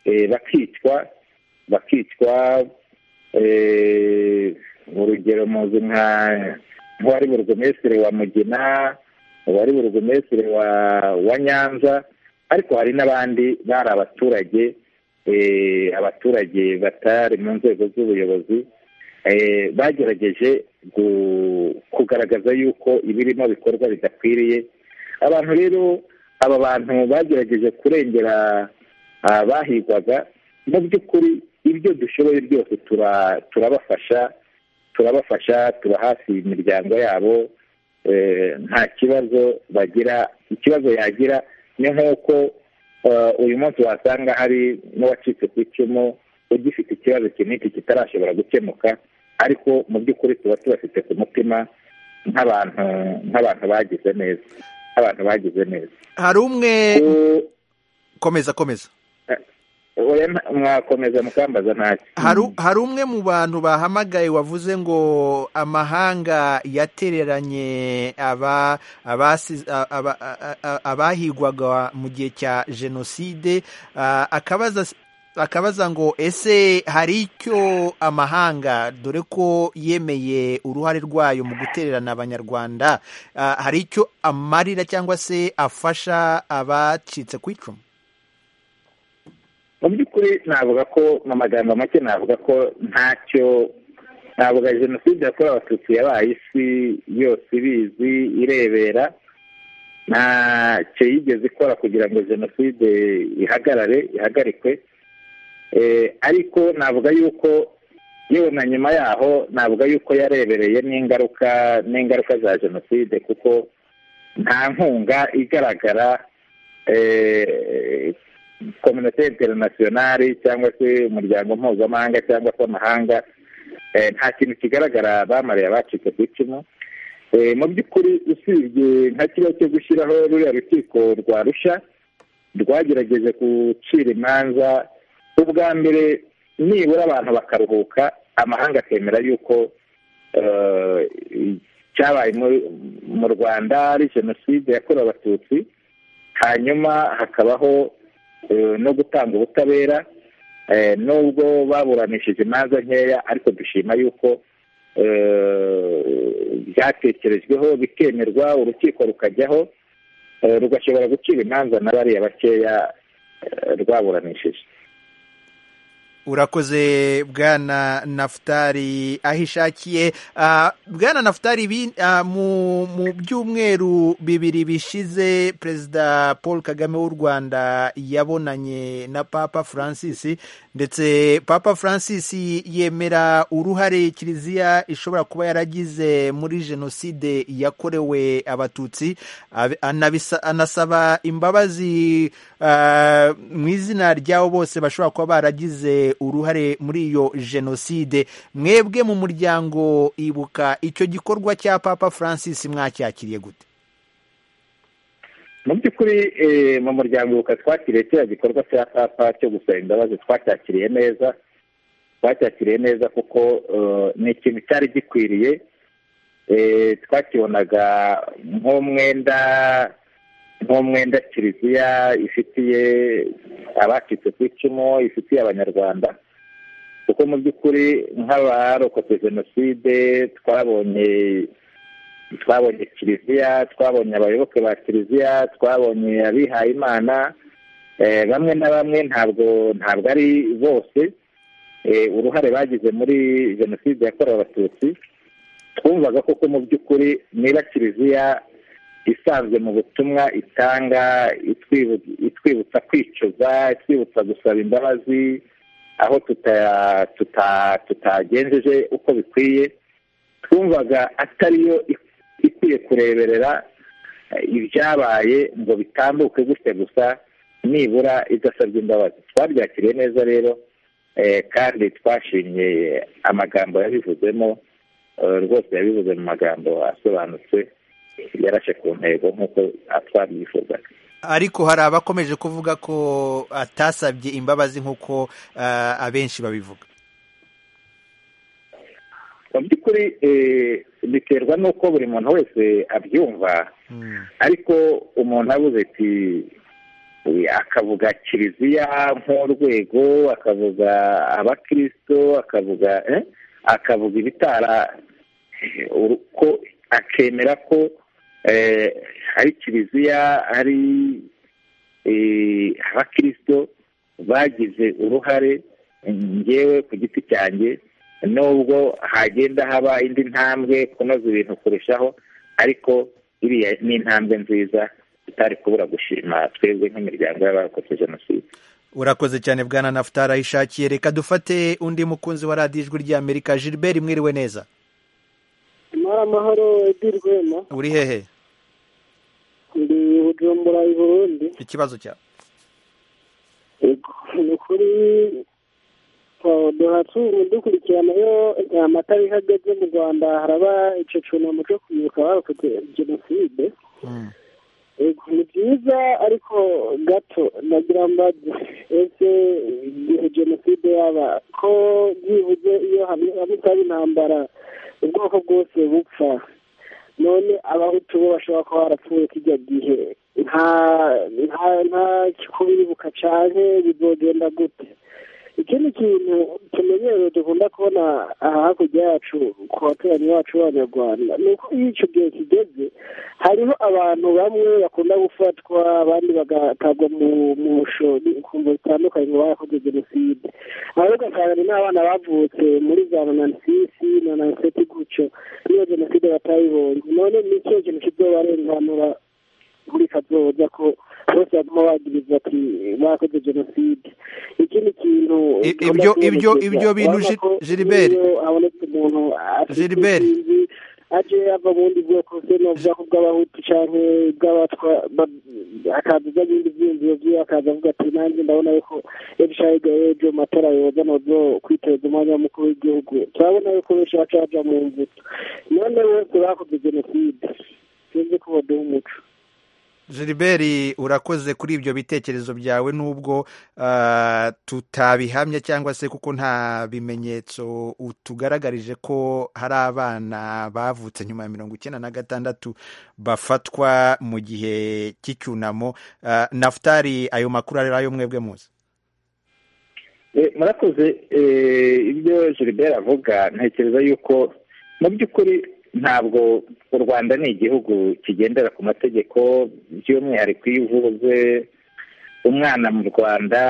eh, bakicwa bakicwa eh, urugero muzi nka nk'uwari burugumesitiri wa mugina uwari burugumesitiri wa wa nyanza ariko hari n'abandi bari abaturage eh, abaturage batari mu nzego z'ubuyobozi eh, bagerageje gu- kugaragaza yuko ibirimo bikorwa bidakwiriye abantu rero aba bantu bagerageje kurengera abahigwaga mu by'ukuri ibyo dushoboye byose tura- turabafasha turabafasha tuba hafi imiryango yabo eh, nta kibazo bagira ikibazo yagira ni nk'uko eh, uyu munsi wasanga hari n'uwacitse ku icumu ugifite ikibazo kinini kitarashobora gukemuka ariko mu by'ukuri tuba tubafite ku mutima nk'abantu nk'abantu bagize neza nk'abantu bagize neza hari umwe komeza komeza oya nta- mwakomeza mukambaza ntacyo hari hari umwe mu bantu bahamagaye wavuze ngo amahanga yatereranye aba abasi- a- aba- a- a- abahigwaga mu gihe cya jenoside ah, akabaza akabaza ngo ese hari icyo amahanga dore ko yemeye uruhare rwayo mu gutererana abanyarwanda ah, hari icyo amarira cyangwa se afasha abacitse ku icumu mu by'ukuri navuga ko mu magambo make navuga ko ntacyo navuga jenoside yakorewe abatutsi yabaye isi yose ibizi irebera ntacyo yigeze ikora kugira ngo jenoside ihagarare ihagarikwe Eh, ariko navuga yuko yewe na nyuma yaho navuga yuko yarebereye n'ingaruka n'ingaruka za jenoside kuko nta nkunga igaragara eh, kominote interinasiyonari cyangwa se umuryango mpuzamahanga cyangwa se amahanga eh, nta kintu kigaragara bamariye abacitse ku icumu Eh, mu by'ukuri usibye nka kiba cyo gushyiraho ruriya rukiko rwa rusha rwagerageje gucira imanza ubwa mbere nibura abantu bakaruhuka amahanga akemera yuko eh, icyabaye muri- mu rwanda ari jenoside yakorewe abatutsi hanyuma hakabaho eh, no gutanga ubutabera eh, nubwo baburanishije imanza nkeya ariko dushima yuko eh, byatekerejweho bikemerwa urukiko rukajyaho eh, rugashobora gucira imanza na bariya bakeya eh, rwaburanishije urakoze bwana nafutari aho ishakiye Ah, bwana nafutari ibi- ah, mu mu byumweru bibiri bishize perezida paul kagame w'u rwanda yabonanye na papa francis ndetse papa francis yemera uruhare kiliziya ishobora kuba yaragize muri jenoside yakorewe abatutsi Abi- anabisa- anasaba imbabazi ah, mu izina ryabo bose bashobora kuba baragize uruhare muri iyo jenoside mwebwe mu muryango ibuka icyo gikorwa cya papa francis mwacyakiriye gute mu by'ukuri eh, mu muryango ubuka twakiriye kiriya gikorwa cya papa cyo gusaba imbabazi twacyakiriye neza twacyakiriye neza kuko eh, ni ikintu cyari gikwiriye Eh, twakibonaga nk'umwenda nk'umwenda kiliziya ifitiye abacitse ku icumu ifitiye abanyarwanda kuko mu by'ukuri nk'abarokotse jenoside twabonye twabonye kiliziya twabonye abayoboke ba kiliziya twabonye abihaye imana eh, bamwe na bamwe ntabwo ntabwo ari bose eh, uruhare bagize muri jenoside yakorewe abatutsi twumvaga koko mu by'ukuri niba kiliziya isanzwe mu butumwa itanga itwibu- itwibutsa kwicuza itwibutsa gusaba imbabazi aho tuta- tuta- tutagenjeje uko bikwiye twumvaga atariyo ik- ikwiye kureberera eh, ibyabaye ngo bitambuke gutya gusa nibura idasabye imbabazi twabyakiriye neza rero eh, kandi twashimye amagambo yabivuzemo eh, rwose yabivuze mu magambo asobanutse yarashe ku ntego nk'uko twabyifuzaga ariko hari abakomeje kuvuga ko atasabye imbabazi nk'uko ah, abenshi babivuga mu by'ukuri eh, biterwa n'uko buri muntu wese abyumva Mm. ariko umuntu avuze ati eh, akavuga kiliziya nk'urwego akavuga abakirisito akavuga eh, akavuga ibitara eh, uru- ko akemera ko eh, ari kiliziya ari eh, abakirisito bagize uruhare ngewe ku giti cyanjye nubwo hagenda haba indi ntambwe kunoza ibintu kurushaho ariko iriya ni intambwe nziza tutari kubura gushima twebwe nk'imiryango y'abarokotse jenoside urakoze cyane bwana nafutari aho ishakiye reka dufate undi mukunzi wa radiyo ijwi ry'amerika gilbert mwiriwe neza Mwiriwe amahoro Edi Rwema uri hehe ndi Bujumbura i Burundi ikibazo cyawe Yego, ni ukuri eh, duhatunga dukurikirana iyo eh, amata bihagaze mu rwanda haraba icyo cyunamo cyo kwibuka abarokotse jenoside Yego, ni byiza ariko gato nagira mbaze ese igihe jenoside yaba ko byibuze iyo hamwe hamwe itaba intambara ubwoko bwose bupfa none abahutu bo bashobora kuba barapfuye kijya gihe nta nta nta kubibuka cyane bizogenda gute ikindi kintu tumenyereye dukunda kubona aha hakurya yacu ku baturanyi bacu b'abanyarwanda ni uko iyo icyo gihe kigeze hariho abantu bamwe bakunda gufatwa abandi bagatabwa mu mu bushobozi ku mvu zitandukanye ngo barakoze jenoside ahubwo nsanga ni abana bavutse muri za nonanisisi nonaniseti gutyo niyo jenoside batayibonye none ni ikihe kintu kizobarenganura muri kazoza ko bose baguma bagiriza ati bakoze jenoside ikindi kintu I- ibyo- ibyo- ibyo bintu Gi- Gilbert. iyo habonetse umuntu afite Gilbert. imvi aje ava mu bundi bwoko se ni ubwoko bw'abahutu cyangwa bw'abatwa ba- akaza ajya mu bindi byiyumviro byiwe akaza avuga ati nanjye ndabona yuko ebishayiga ejo matara yoza nozo kwiteza umwanya w'umukuru w'igihugu turabona yuko benshi baca baja mu mbuto none bose bakoze jenoside sinzi ko baduha umuco Gilbert urakoze kuri ibyo bitekerezo byawe nubwo ah, tutabihamya cyangwa se kuko nta bimenyetso utugaragarije ko hari abana bavutse nyuma ya mirongo icyenda na gatandatu bafatwa mu gihe cy'icyunamo Ah, nafutari ayo makuru ari ayo mwebwe muzi Eh, murakoze eh, ibyo gilbert avuga ntekereza yuko mu by'ukuri ntabwo u rwanda ni igihugu kigendera ku mategeko by'umwihariko iyo uvuze umwana mu rwanda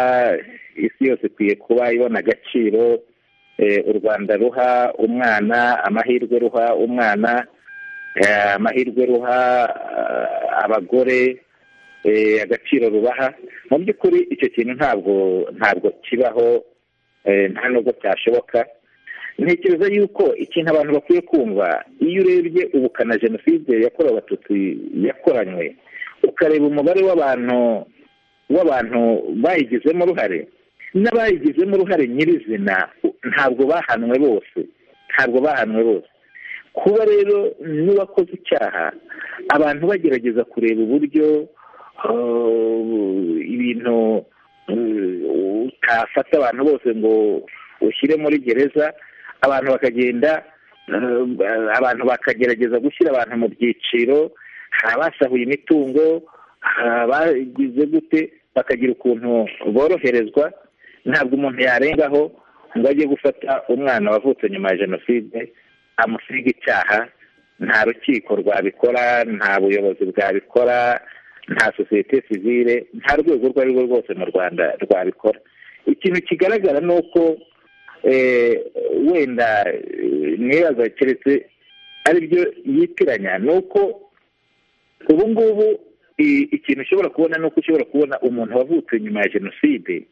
isi yose ikwiye kuba ibona agaciro eh, u rwanda ruha umwana amahirwe ruha umwana eh, amahirwe ruha eh, abagore eh, agaciro rubaha mu by'ukuri icyo kintu ntabwo ntabwo kibaho eh, nta nubwo cyashoboka ntekereza yuko ikintu abantu bakwiye kumva iyo urebye ubukana jenoside yakorewe abatutsi yakoranywe ukareba umubare w'abantu w'abantu bayigizemo uruhare n'abayigizemo uruhare nyirizina ntabwo bahanwe bose ntabwo bahanwe bose kuba rero n'uwakoze icyaha abantu bagerageza kureba uburyo eh, ibintu eh, utafata abantu bose ngo ushyire muri gereza abantu bakagenda eh, abantu bakagerageza gushyira abantu mu byiciro hari abasahuye imitungo hari abagize gute bakagira ukuntu boroherezwa ntabwo umuntu yarengaho ngo ajye gufata umwana wavutse nyuma ya jenoside amusiga icyaha nta rukiko rwabikora nta buyobozi bwabikora nta sosiyete sivile nta rwego urwo ari rwo rwose mu rwanda rwabikora ikintu kigaragara ni uko eh, wenda eh, nibaza keretse aribyo yitiranya ni uko ubu ngubu i- ikintu ushobora kubona ni uko ushobora kubona umuntu wavutse nyuma ya jenoside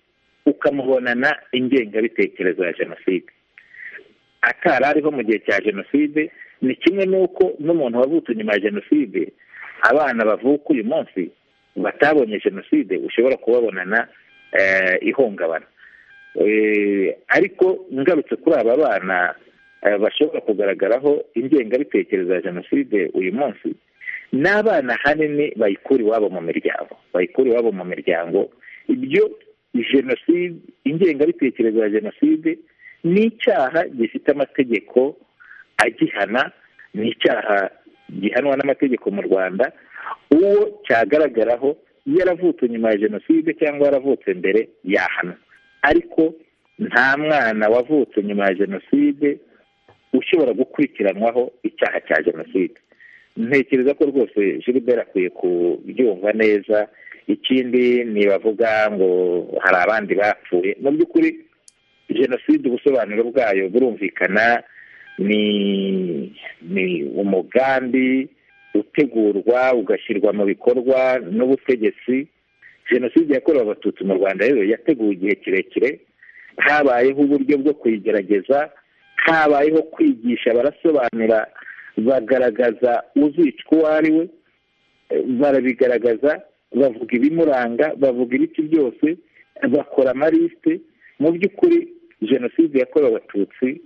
ukamubonana ingengabitekerezo ya jenoside atari ariho mu gihe cya jenoside ni kimwe n'uko n'umuntu wavutse nyuma ya jenoside abana bavuka uyu munsi batabonye jenoside ushobora kubabonana eh, ihungabana Eh, ariko ngarutse kuri aba bana eh, bashobora kugaragaraho ingengabitekerezo ya jenoside uyu munsi n'abana ahanini bayikura iwabo mu miryango bayikura iwabo mu miryango ibyo jenoside ingengabitekerezo ya jenoside ni icyaha gifite amategeko agihana ni icyaha gihanwa n'amategeko mu rwanda uwo cyagaragaraho yaravutse nyuma ya jenoside cyangwa yaravutse mbere yahanwa ariko nta mwana wavutse nyuma ya jenoside ushobora gukurikiranwaho icyaha cya jenoside ntekereza ko rwose gilbert akwiye kubyumva neza ikindi ntibavuga ngo hari abandi bapfuye mu by'ukuri jenoside ubusobanuro bwayo burumvikana ni ni umugambi utegurwa ugashyirwa mu bikorwa n'ubutegetsi jenoside yakorewe abatutsi mu rwanda rero yateguwe igihe kirekire habayeho uburyo bwo kuyigerageza habayeho kwigisha barasobanura bagaragaza uzicwa uwo ari we eh, barabigaragaza bavuga ibimuranga bavuga ibiki byose bakora amarisite mu by'ukuri jenoside yakorewe abatutsi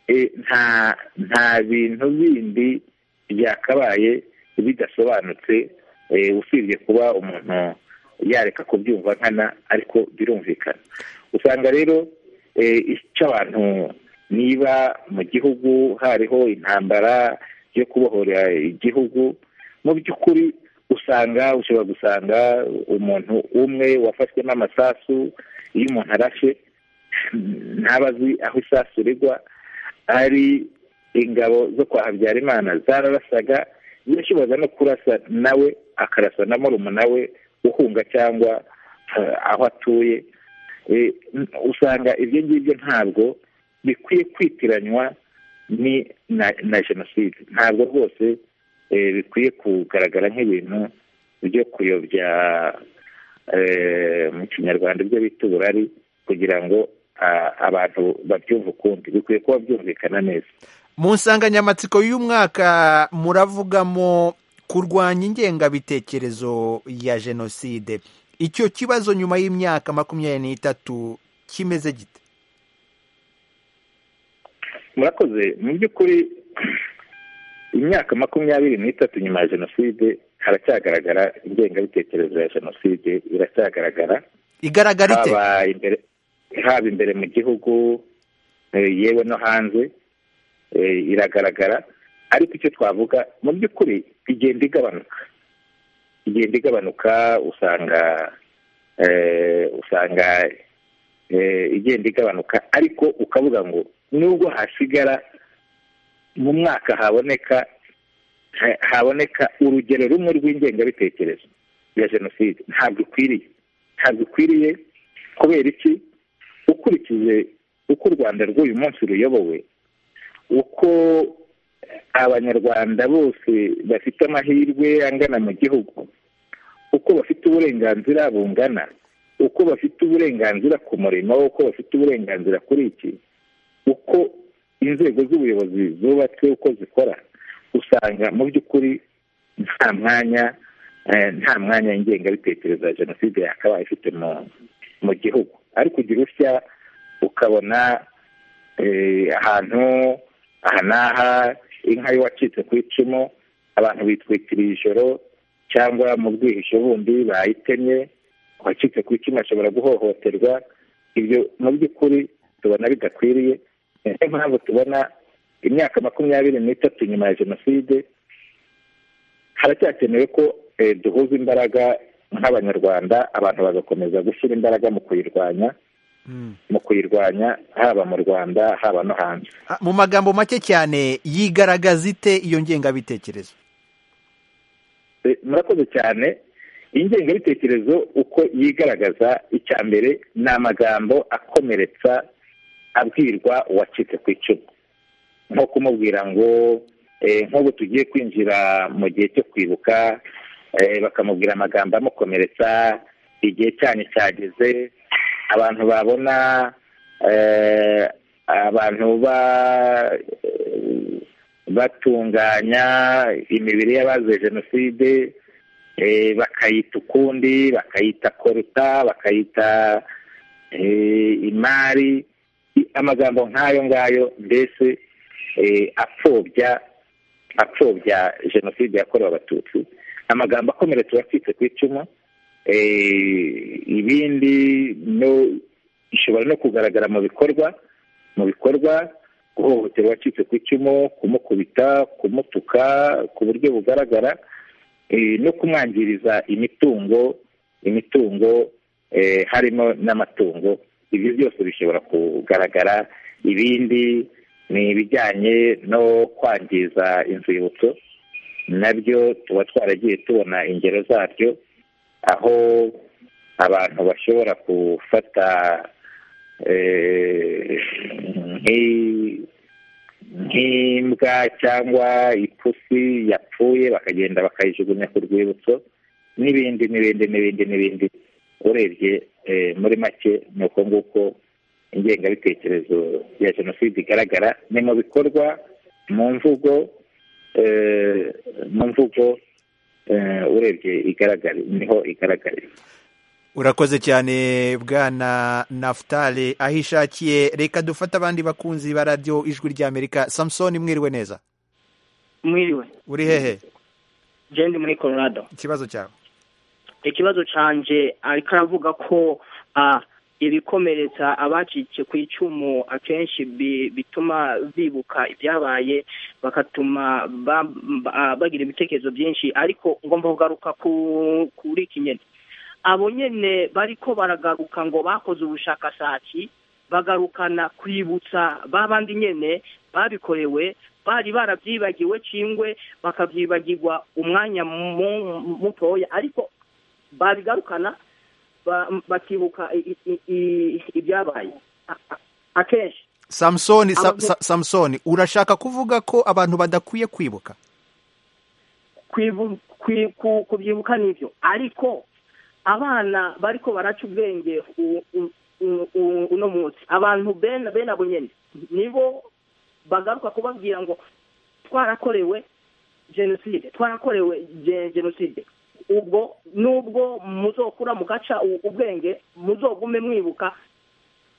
eh, nta nta bintu bindi byakabaye bidasobanutse eh, usibye kuba umuntu yareka kubyumva nkana ariko birumvikana usanga rero eh, icyo abantu niba mu gihugu hariho intambara yo kubohora igihugu mu by'ukuri usanga ushobora gusanga umuntu umwe wafashwe n'amasasu iyo umuntu arashe ntaba azi aho isasu rigwa ari ingabo zo kwa habyarimana zararasaga yashoboraga no kurasa nawe akarasa na murumuna we uhunga cyangwa eh, aho atuye Eh, usanga ibyo ngibyo ntabwo bikwiye kwitiranywa ni na na jenoside ntabwo rwose eh, bikwiye kugaragara nk'ibintu byo kuyobya eh, mu kinyarwanda ibyo bita uburari kugira ngo ah, abantu babyumve ukundi bikwiye kuba byumvikana neza mu nsanganyamatsiko y'umwaka muravugamo kurwanya ingengabitekerezo ya jenoside icyo kibazo nyuma y'imyaka makumyabiri n'itatu kimeze gite murakoze mu by'ukuri imyaka makumyabiri n'itatu nyuma ya jenoside haracyagaragara ingengabitekerezo ya jenoside iracyagaragara igaragara ite haba imbere haba imbere mu gihugu eh, yewe no hanze eh, iragaragara ariko icyo twavuga mu by'ukuri igenda igabanuka igenda igabanuka usanga eh, usanga eh, igenda igabanuka ariko ukavuga ngo nubwo hasigara mu mwaka haboneka ha- haboneka urugero rumwe rw'ingengabitekerezo ya jenoside ntabwo ikwiriye ntabwo ikwiriye kubera iki ukurikije uko u rwanda rw'uyu munsi ruyobowe uko abanyarwanda bose bafite amahirwe angana mu gihugu uko bafite uburenganzira bungana uko bafite uburenganzira ku murimo uko bafite uburenganzira kuri iki uko inzego z'ubuyobozi zubatse uko zikora usanga mu by'ukuri nta mwanya eh, nta mwanya ingengabitekerezo ya jenoside yakabaye ifite mu mu gihugu ariko ugira utya ukabona eh, ahantu aha n'aha inka y'uwacitse ku icumu abantu bitwikiriye ijoro cyangwa mu bwihisho bundi bayitemye uwacitse ku icumu ashobora guhohoterwa ibyo mu by'ukuri tubona bidakwiriye ni nayo mpamvu tubona imyaka makumyabiri n'itatu nyuma ya jenoside haracyakenewe ko eh, duhuza imbaraga nk'abanyarwanda abantu bagakomeza gushyira imbaraga mu kuyirwanya Mm. mu kuyirwanya haba mu rwanda haba no hanze Ah, mu magambo make cyane yigaragaza ite iyo ngengabitekerezo Eh, murakoze cyane ingengabitekerezo uko yigaragaza icya mbere ni amagambo akomeretsa abwirwa uwacitse ku icumu nko kumubwira ngo eh, nk'ubu tugiye kwinjira mu gihe cyo kwibuka eh, bakamubwira amagambo amukomeretsa igihe cyanyu cyageze abantu babona eh, abantu ba batunganya imibiri y'abazize jenoside eh, bakayita ukundi bakayita koruta bakayita eh, imari I- amagambo nk'ayo ngayo mbese eh, apfobya apfobya jenoside yakorewe abatutsi amagambo akomeretsa uwacitse ku icumu eh, ibindi no ishobora no kugaragara mu bikorwa mu bikorwa guhohotera uwacitse ku icumu kumukubita kumutuka ku buryo bugaragara eh, no kumwangiriza imitungo imitungo eh, harimo n'amatungo ibyo byose bishobora kugaragara ibindi ni ibijyanye no kwangiza inzibutso nabyo tuba twaragiye tubona ingero zabyo aho abantu bashobora gufata eh, nk'i- nk'imbwa cyangwa ipusi yapfuye bakagenda bakayijugunya ku rwibutso n'ibindi n'ibindi n'ibindi n'ibindi urebye eh, muri make ni uko nguko ingengabitekerezo ya jenoside igaragara ni mu bikorwa mu mvugo mu mvugo eh, urebye igaragara niho igaragarira urakoze cyane bwana nafutale aho ishakiye reka dufate abandi bakunzi ba radiyo ijwi ry'amerika samusoni mwiriwe neza mwiriwe uri hehe jendi muri colorado ikibazo cyawe ikibazo canje ariko aravuga ko ah, ibikomeretsa abacitse ku icumu akenshi bi- bituma bibuka ibyabaye bakatuma ba- ba- ah, bagira ibitekerezo byinshi ariko ngomba kugaruka ku- kuri iki nyene abo nyene bariko baragaruka ngo bakoze ubushakashatsi bagarukana kwibutsa babandi nyene babikorewe bari barabyibagiwe cingwe bakabyibagirwa umwanya mu- mutoya ariko babigarukana ba- bakibuka i- i- i- ibyabaye A- a- akenshi samusoni sa- Ababyeyi- sa- samusoni urashaka kuvuga ko abantu badakwiye kwibuka kwibu- kwi- ku- kubyibuka nibyo ariko abana bariko baraca ubwenge u- u- u- u- uno munsi abantu bene bene abo nyene nibo bagaruka kubabwira ngo twarakorewe jenoside twarakorewe je- jenoside ubwo nubwo muzokura mugaca u- ubwenge muzogume mwibuka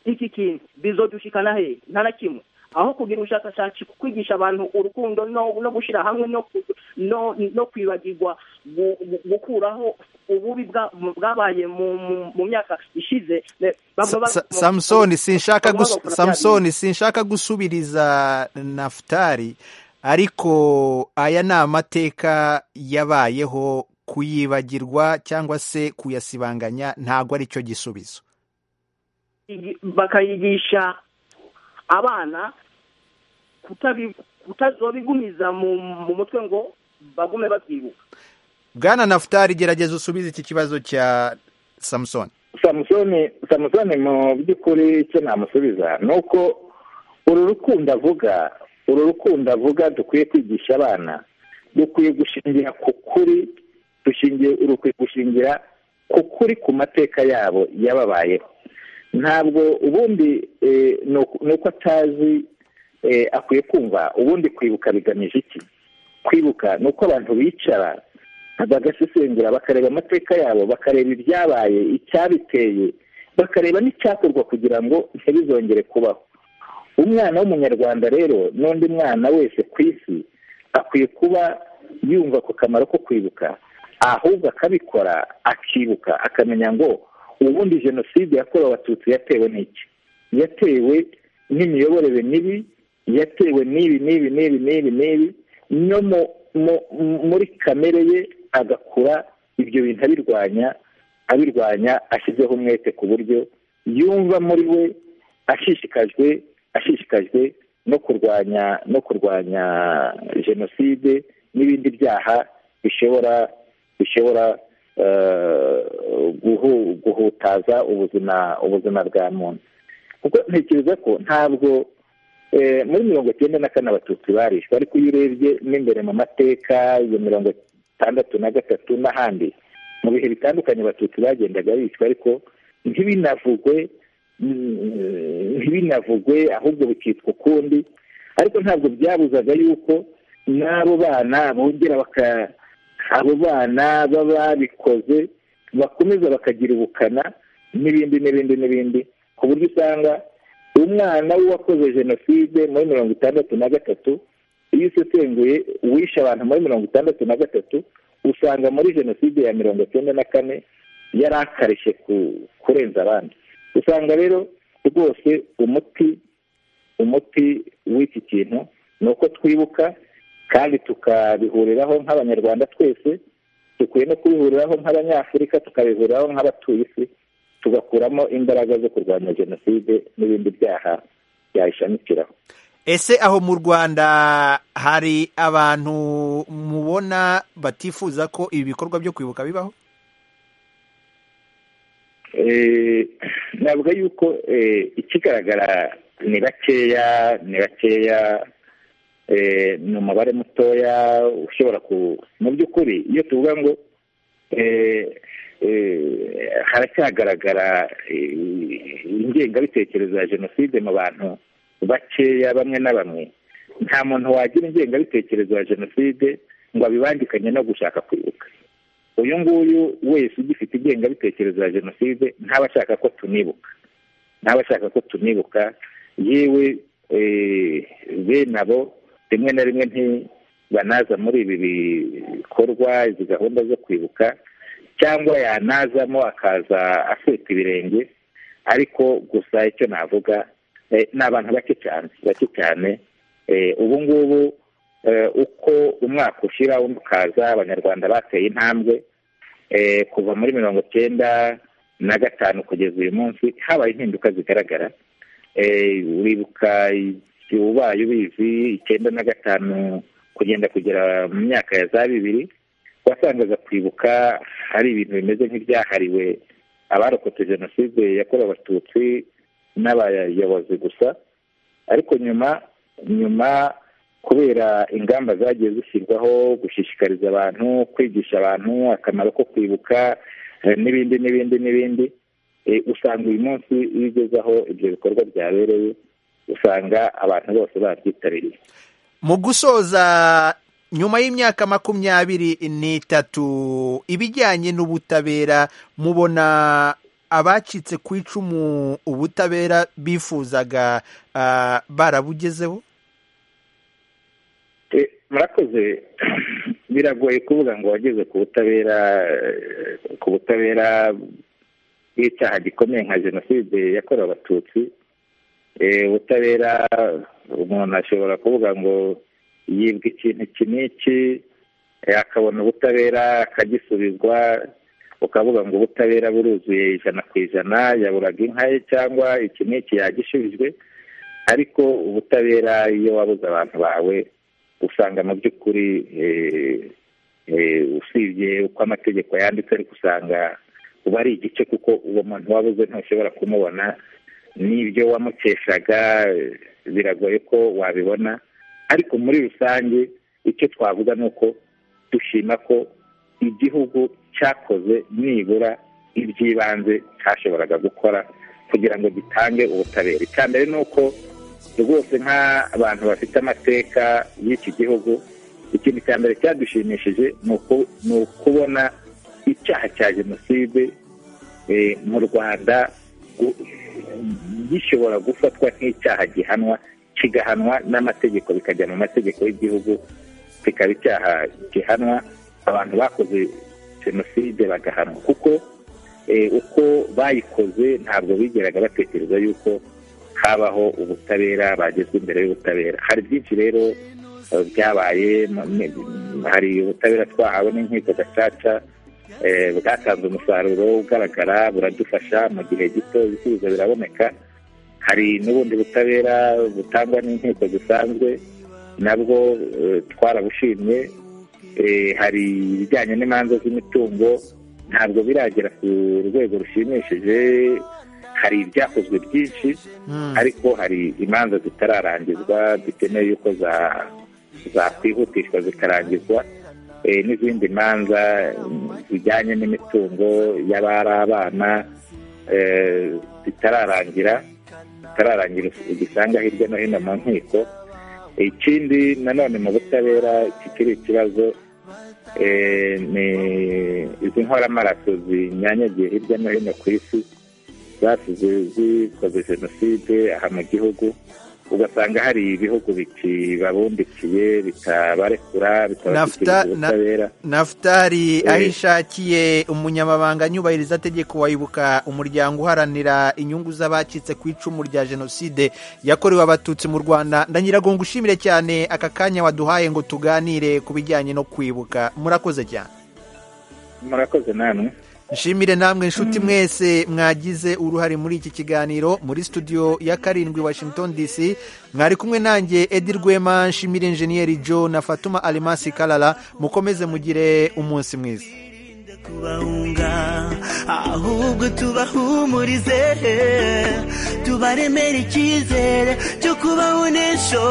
iki kintu bizodushikana hehe nta na kimwe aho kugira ubushakashatsi ku kwigisha abantu urukundo no no gushyira hamwe no ku- no no kwibagirwa gu- gu- gukuraho ububi bwa- mu- bwabaye mu- mu- mu myaka ishize ne- bamwe Sa- ba- sa- mu- samusoni sinshaka bamwe gus- bagakora bya samusoni sinshaka gusubiriza nafutari ariko aya ni amateka yabayeho kuyibagirwa cyangwa se kuyasibanganya ntabwo ari cyo gisubizo igi- bakayigisha abana kutabi- kutazobigumiza mu mu mutwe ngo bagume babyibuka bwana nafutari gerageza usubize iki kibazo cya samusoni samusoni samusoni mu by'ukuri icyo namusubiza ni uko uru rukundo avuga uru rukundo avuga dukwiye kwigisha abana dukwiye gushingira ku kuri dushingiye urukwiye gushingira ku kuri ku mateka yabo yababayeho ntabwo ubundi eh, ni uku- ni uko atazi eh, akwiye kumva ubundi kwibuka bigamije iki kwibuka ni uko abantu bicara bagasesengura bakareba amateka yabo bakareba ibyabaye icyabiteye bakareba n'icyakorwa kugira ngo ntibizongere kubaho umwana w'umunyarwanda rero n'undi mwana wese ku isi akwiye kuba yumva ku kamaro ko kwibuka ahubwo akabikora akibuka akamenya ngo ubundi jenoside yakorewe abatutsi yatewe n'iki yatewe n'imiyoborere mibi yatewe n'ibi n'ibi n'ibi n'ibi n'ibi no mu mu- mu- muri kamere ye agakura ibyo bintu abirwanya abirwanya ashyizeho umwete ku buryo yumva muri we ashishikajwe ashishikajwe no kurwanya no kurwanya jenoside n'ibindi byaha bishobora bishobora eh, guhu- guhutaza ubuzima ubuzima bwa muntu kuko ntekereza ko ntabwo eh, muri mirongo icyenda na kane abatutsi barishwe ariko iyo urebye n'imbere mu mateka ya mirongo itandatu na gatatu n'ahandi mu bihe bitandukanye abatutsi bagendaga bicwa ariko ntibinavugwe mm, ntibinavugwe ahubwo bikitwa ukundi ariko ntabwo byabuzaga yuko n'abo bana bongera baka abo bana baba babikoze bakomeza bakagira ubukana n'ibindi n'ibindi n'ibindi ku buryo usanga umwana w'uwakoze jenoside muri mirongo itandatu na gatatu iyo usesenguye uwishe abantu muri mirongo itandatu na gatatu usanga muri jenoside ya mirongo cyenda na kane yari akarishye ku kurenza abandi usanga rero rwose umuti umuti w'iki kintu ni uko twibuka kandi tukabihuriraho nk'abanyarwanda twese dukwiye no kubihuriraho nk'abanyafurika tukabihuriraho nk'abatuye isi tugakuramo imbaraga zo kurwanya jenoside n'ibindi byaha byayishamikiraho ese aho mu rwanda hari abantu mubona batifuza ko ibi bikorwa byo kwibuka bibaho Eh, navuga yuko eh, ikigaragara ni bakeya ni bakeya eh, ni umubare mutoya ushobora ku mu by'ukuri iyo tuvuga ngo eh, eh, haracyagaragara eh, ingengabitekerezo ya jenoside mu bantu bakeya bamwe na bamwe nta muntu wagira ingengabitekerezo ya jenoside ngo abibangikanye no gushaka kwibuka uyu nguyu wese ugifite ingengabitekerezo ya jenoside ntaba ashaka ko tunibuka ntaba ashaka ko tunibuka yewe eh, bene abo rimwe na rimwe ntibanaza muri ibi bikorwa izi gahunda zo kwibuka cyangwa yanazamo akaza afite ibirenge ariko gusa icyo navuga eh, ni abantu bake cyane bake cyane Eh, ubu ngubu eh, uko umwaka ushira undi ukaza abanyarwanda bateye intambwe eh, kuva muri mirongo cyenda na gatanu kugeza uyu munsi habaye impinduka zigaragara Eh, uribuka igihe ubaye ubizi icyenda na gatanu kugenda kugera mu myaka ya za bibiri wasangaga kwibuka hari ibintu bimeze nk'ibyahariwe abarokotse jenoside yakorewe abatutsi n'abayobozi gusa ariko nyuma nyuma kubera ingamba zagiye zishyirwaho gushishikariza abantu kwigisha abantu akamaro ko kwibuka eh, n'ibindi n'ibindi n'ibindi eh, usanga uyu munsi iyo ugeze aho ibyo bikorwa byabereye usanga abantu bose babyitabiriye mu gusoza nyuma y'imyaka makumyabiri n'itatu ibijyanye n'ubutabera mubona abacitse ku icumu ubutabera bifuzaga ah, barabugezeho Eh, murakoze biragoye kuvuga ngo wageze ku butabera eh, ku butabera bw'icyaha gikomeye nka jenoside yakorewe abatutsi Eh, ubutabera umuntu ashobora kuvuga ngo yibwa ikintu iki n'iki eh, akabona ubutabera akagisubizwa ukavuga ngo ubutabera buruzuye ijana ku ijana yaburaga inka ye cyangwa iki n'iki yagishubijwe ariko ubutabera iyo wabuze abantu bawe usanga mu by'ukuri eh, eh, usibye uko amategeko yanditse ariko usanga uba ari igice kuko uwo muntu wabuze ntushobora kumubona n'ibyo wamukeshaga eh, biragoye ko wabibona ariko muri rusange icyo twavuga ni uko dushima ko igihugu cyakoze nibura iby'ibanze cyashoboraga gukora kugira ngo gitange ubutabera icya mbere ni uko rwose nk'abantu bafite amateka y'iki gihugu ikintu cya mbere cyadushimishije ni uku- ni ukubona icyaha cya jenoside eh, mu rwanda gu- gishobora gufatwa nk'icyaha gihanwa kigahanwa n'amategeko bikajya mu mategeko y'igihugu kikaba icyaha gihanwa abantu bakoze jenoside bagahanwa kuko eh, uko bayikoze ntabwo bigeraga batekereza yuko habaho ubutabera bagezwa imbere y'ubutabera hari byinshi rero eh, byabaye mu- mu- hari ubutabera twahawe n'inkiko gacaca eh, bwatanze umusaruro ugaragara buradufasha mu gihe gito ibisubizo biraboneka hari n'ubundi butabera butangwa n'inkiko zisanzwe nabwo eh, twarabushimye Eh, hari ibijyanye n'imanza z'imitungo ntabwo biragera ku rwego rushimishije hari ibyakozwe byinshi ariko hari imanza zitararangizwa dukeneye yuko za- zakwihutishwa zikarangizwa Eh, n'izindi manza mm, zijyanye n'imitungo y'abari abana eh, zitararangira zitararangira ugisanga hirya no hino mu nkiko ikindi nanone mu butabera kikiri ikibazo eh, ni izi nkoramaraso zinyanyagiye hirya no hino ku isi zasize zikoze jenoside aha mu gihugu ugasanga hari ibihugu bikibabundikiye bitabarekura bitabashyikiriza Nafta- na- ubutabera nafutari Eh. aho ishakiye umunyamabanga nyubahirizategeko wayibuka umuryango uharanira inyungu z'abacitse ku icumu rya jenoside yakorewe abatutsi mu rwanda ndanyirago ngo ushimire cyane aka kanya waduhaye ngo tuganire ku bijyanye no kwibuka murakoze cyane murakoze namwe nshimire namwe inshuti mwese mwagize uruhare muri iki kiganiro muri studio ya karindwi washington dc mwari kumwe nanjye edi rwema nshimire enjeniyeri jo na fatuma alimasi karara mukomeze mugire umunsi mwiza kubahunga ahubwo tubahumurize tubaremere icyizere cyo kubaho n'ejo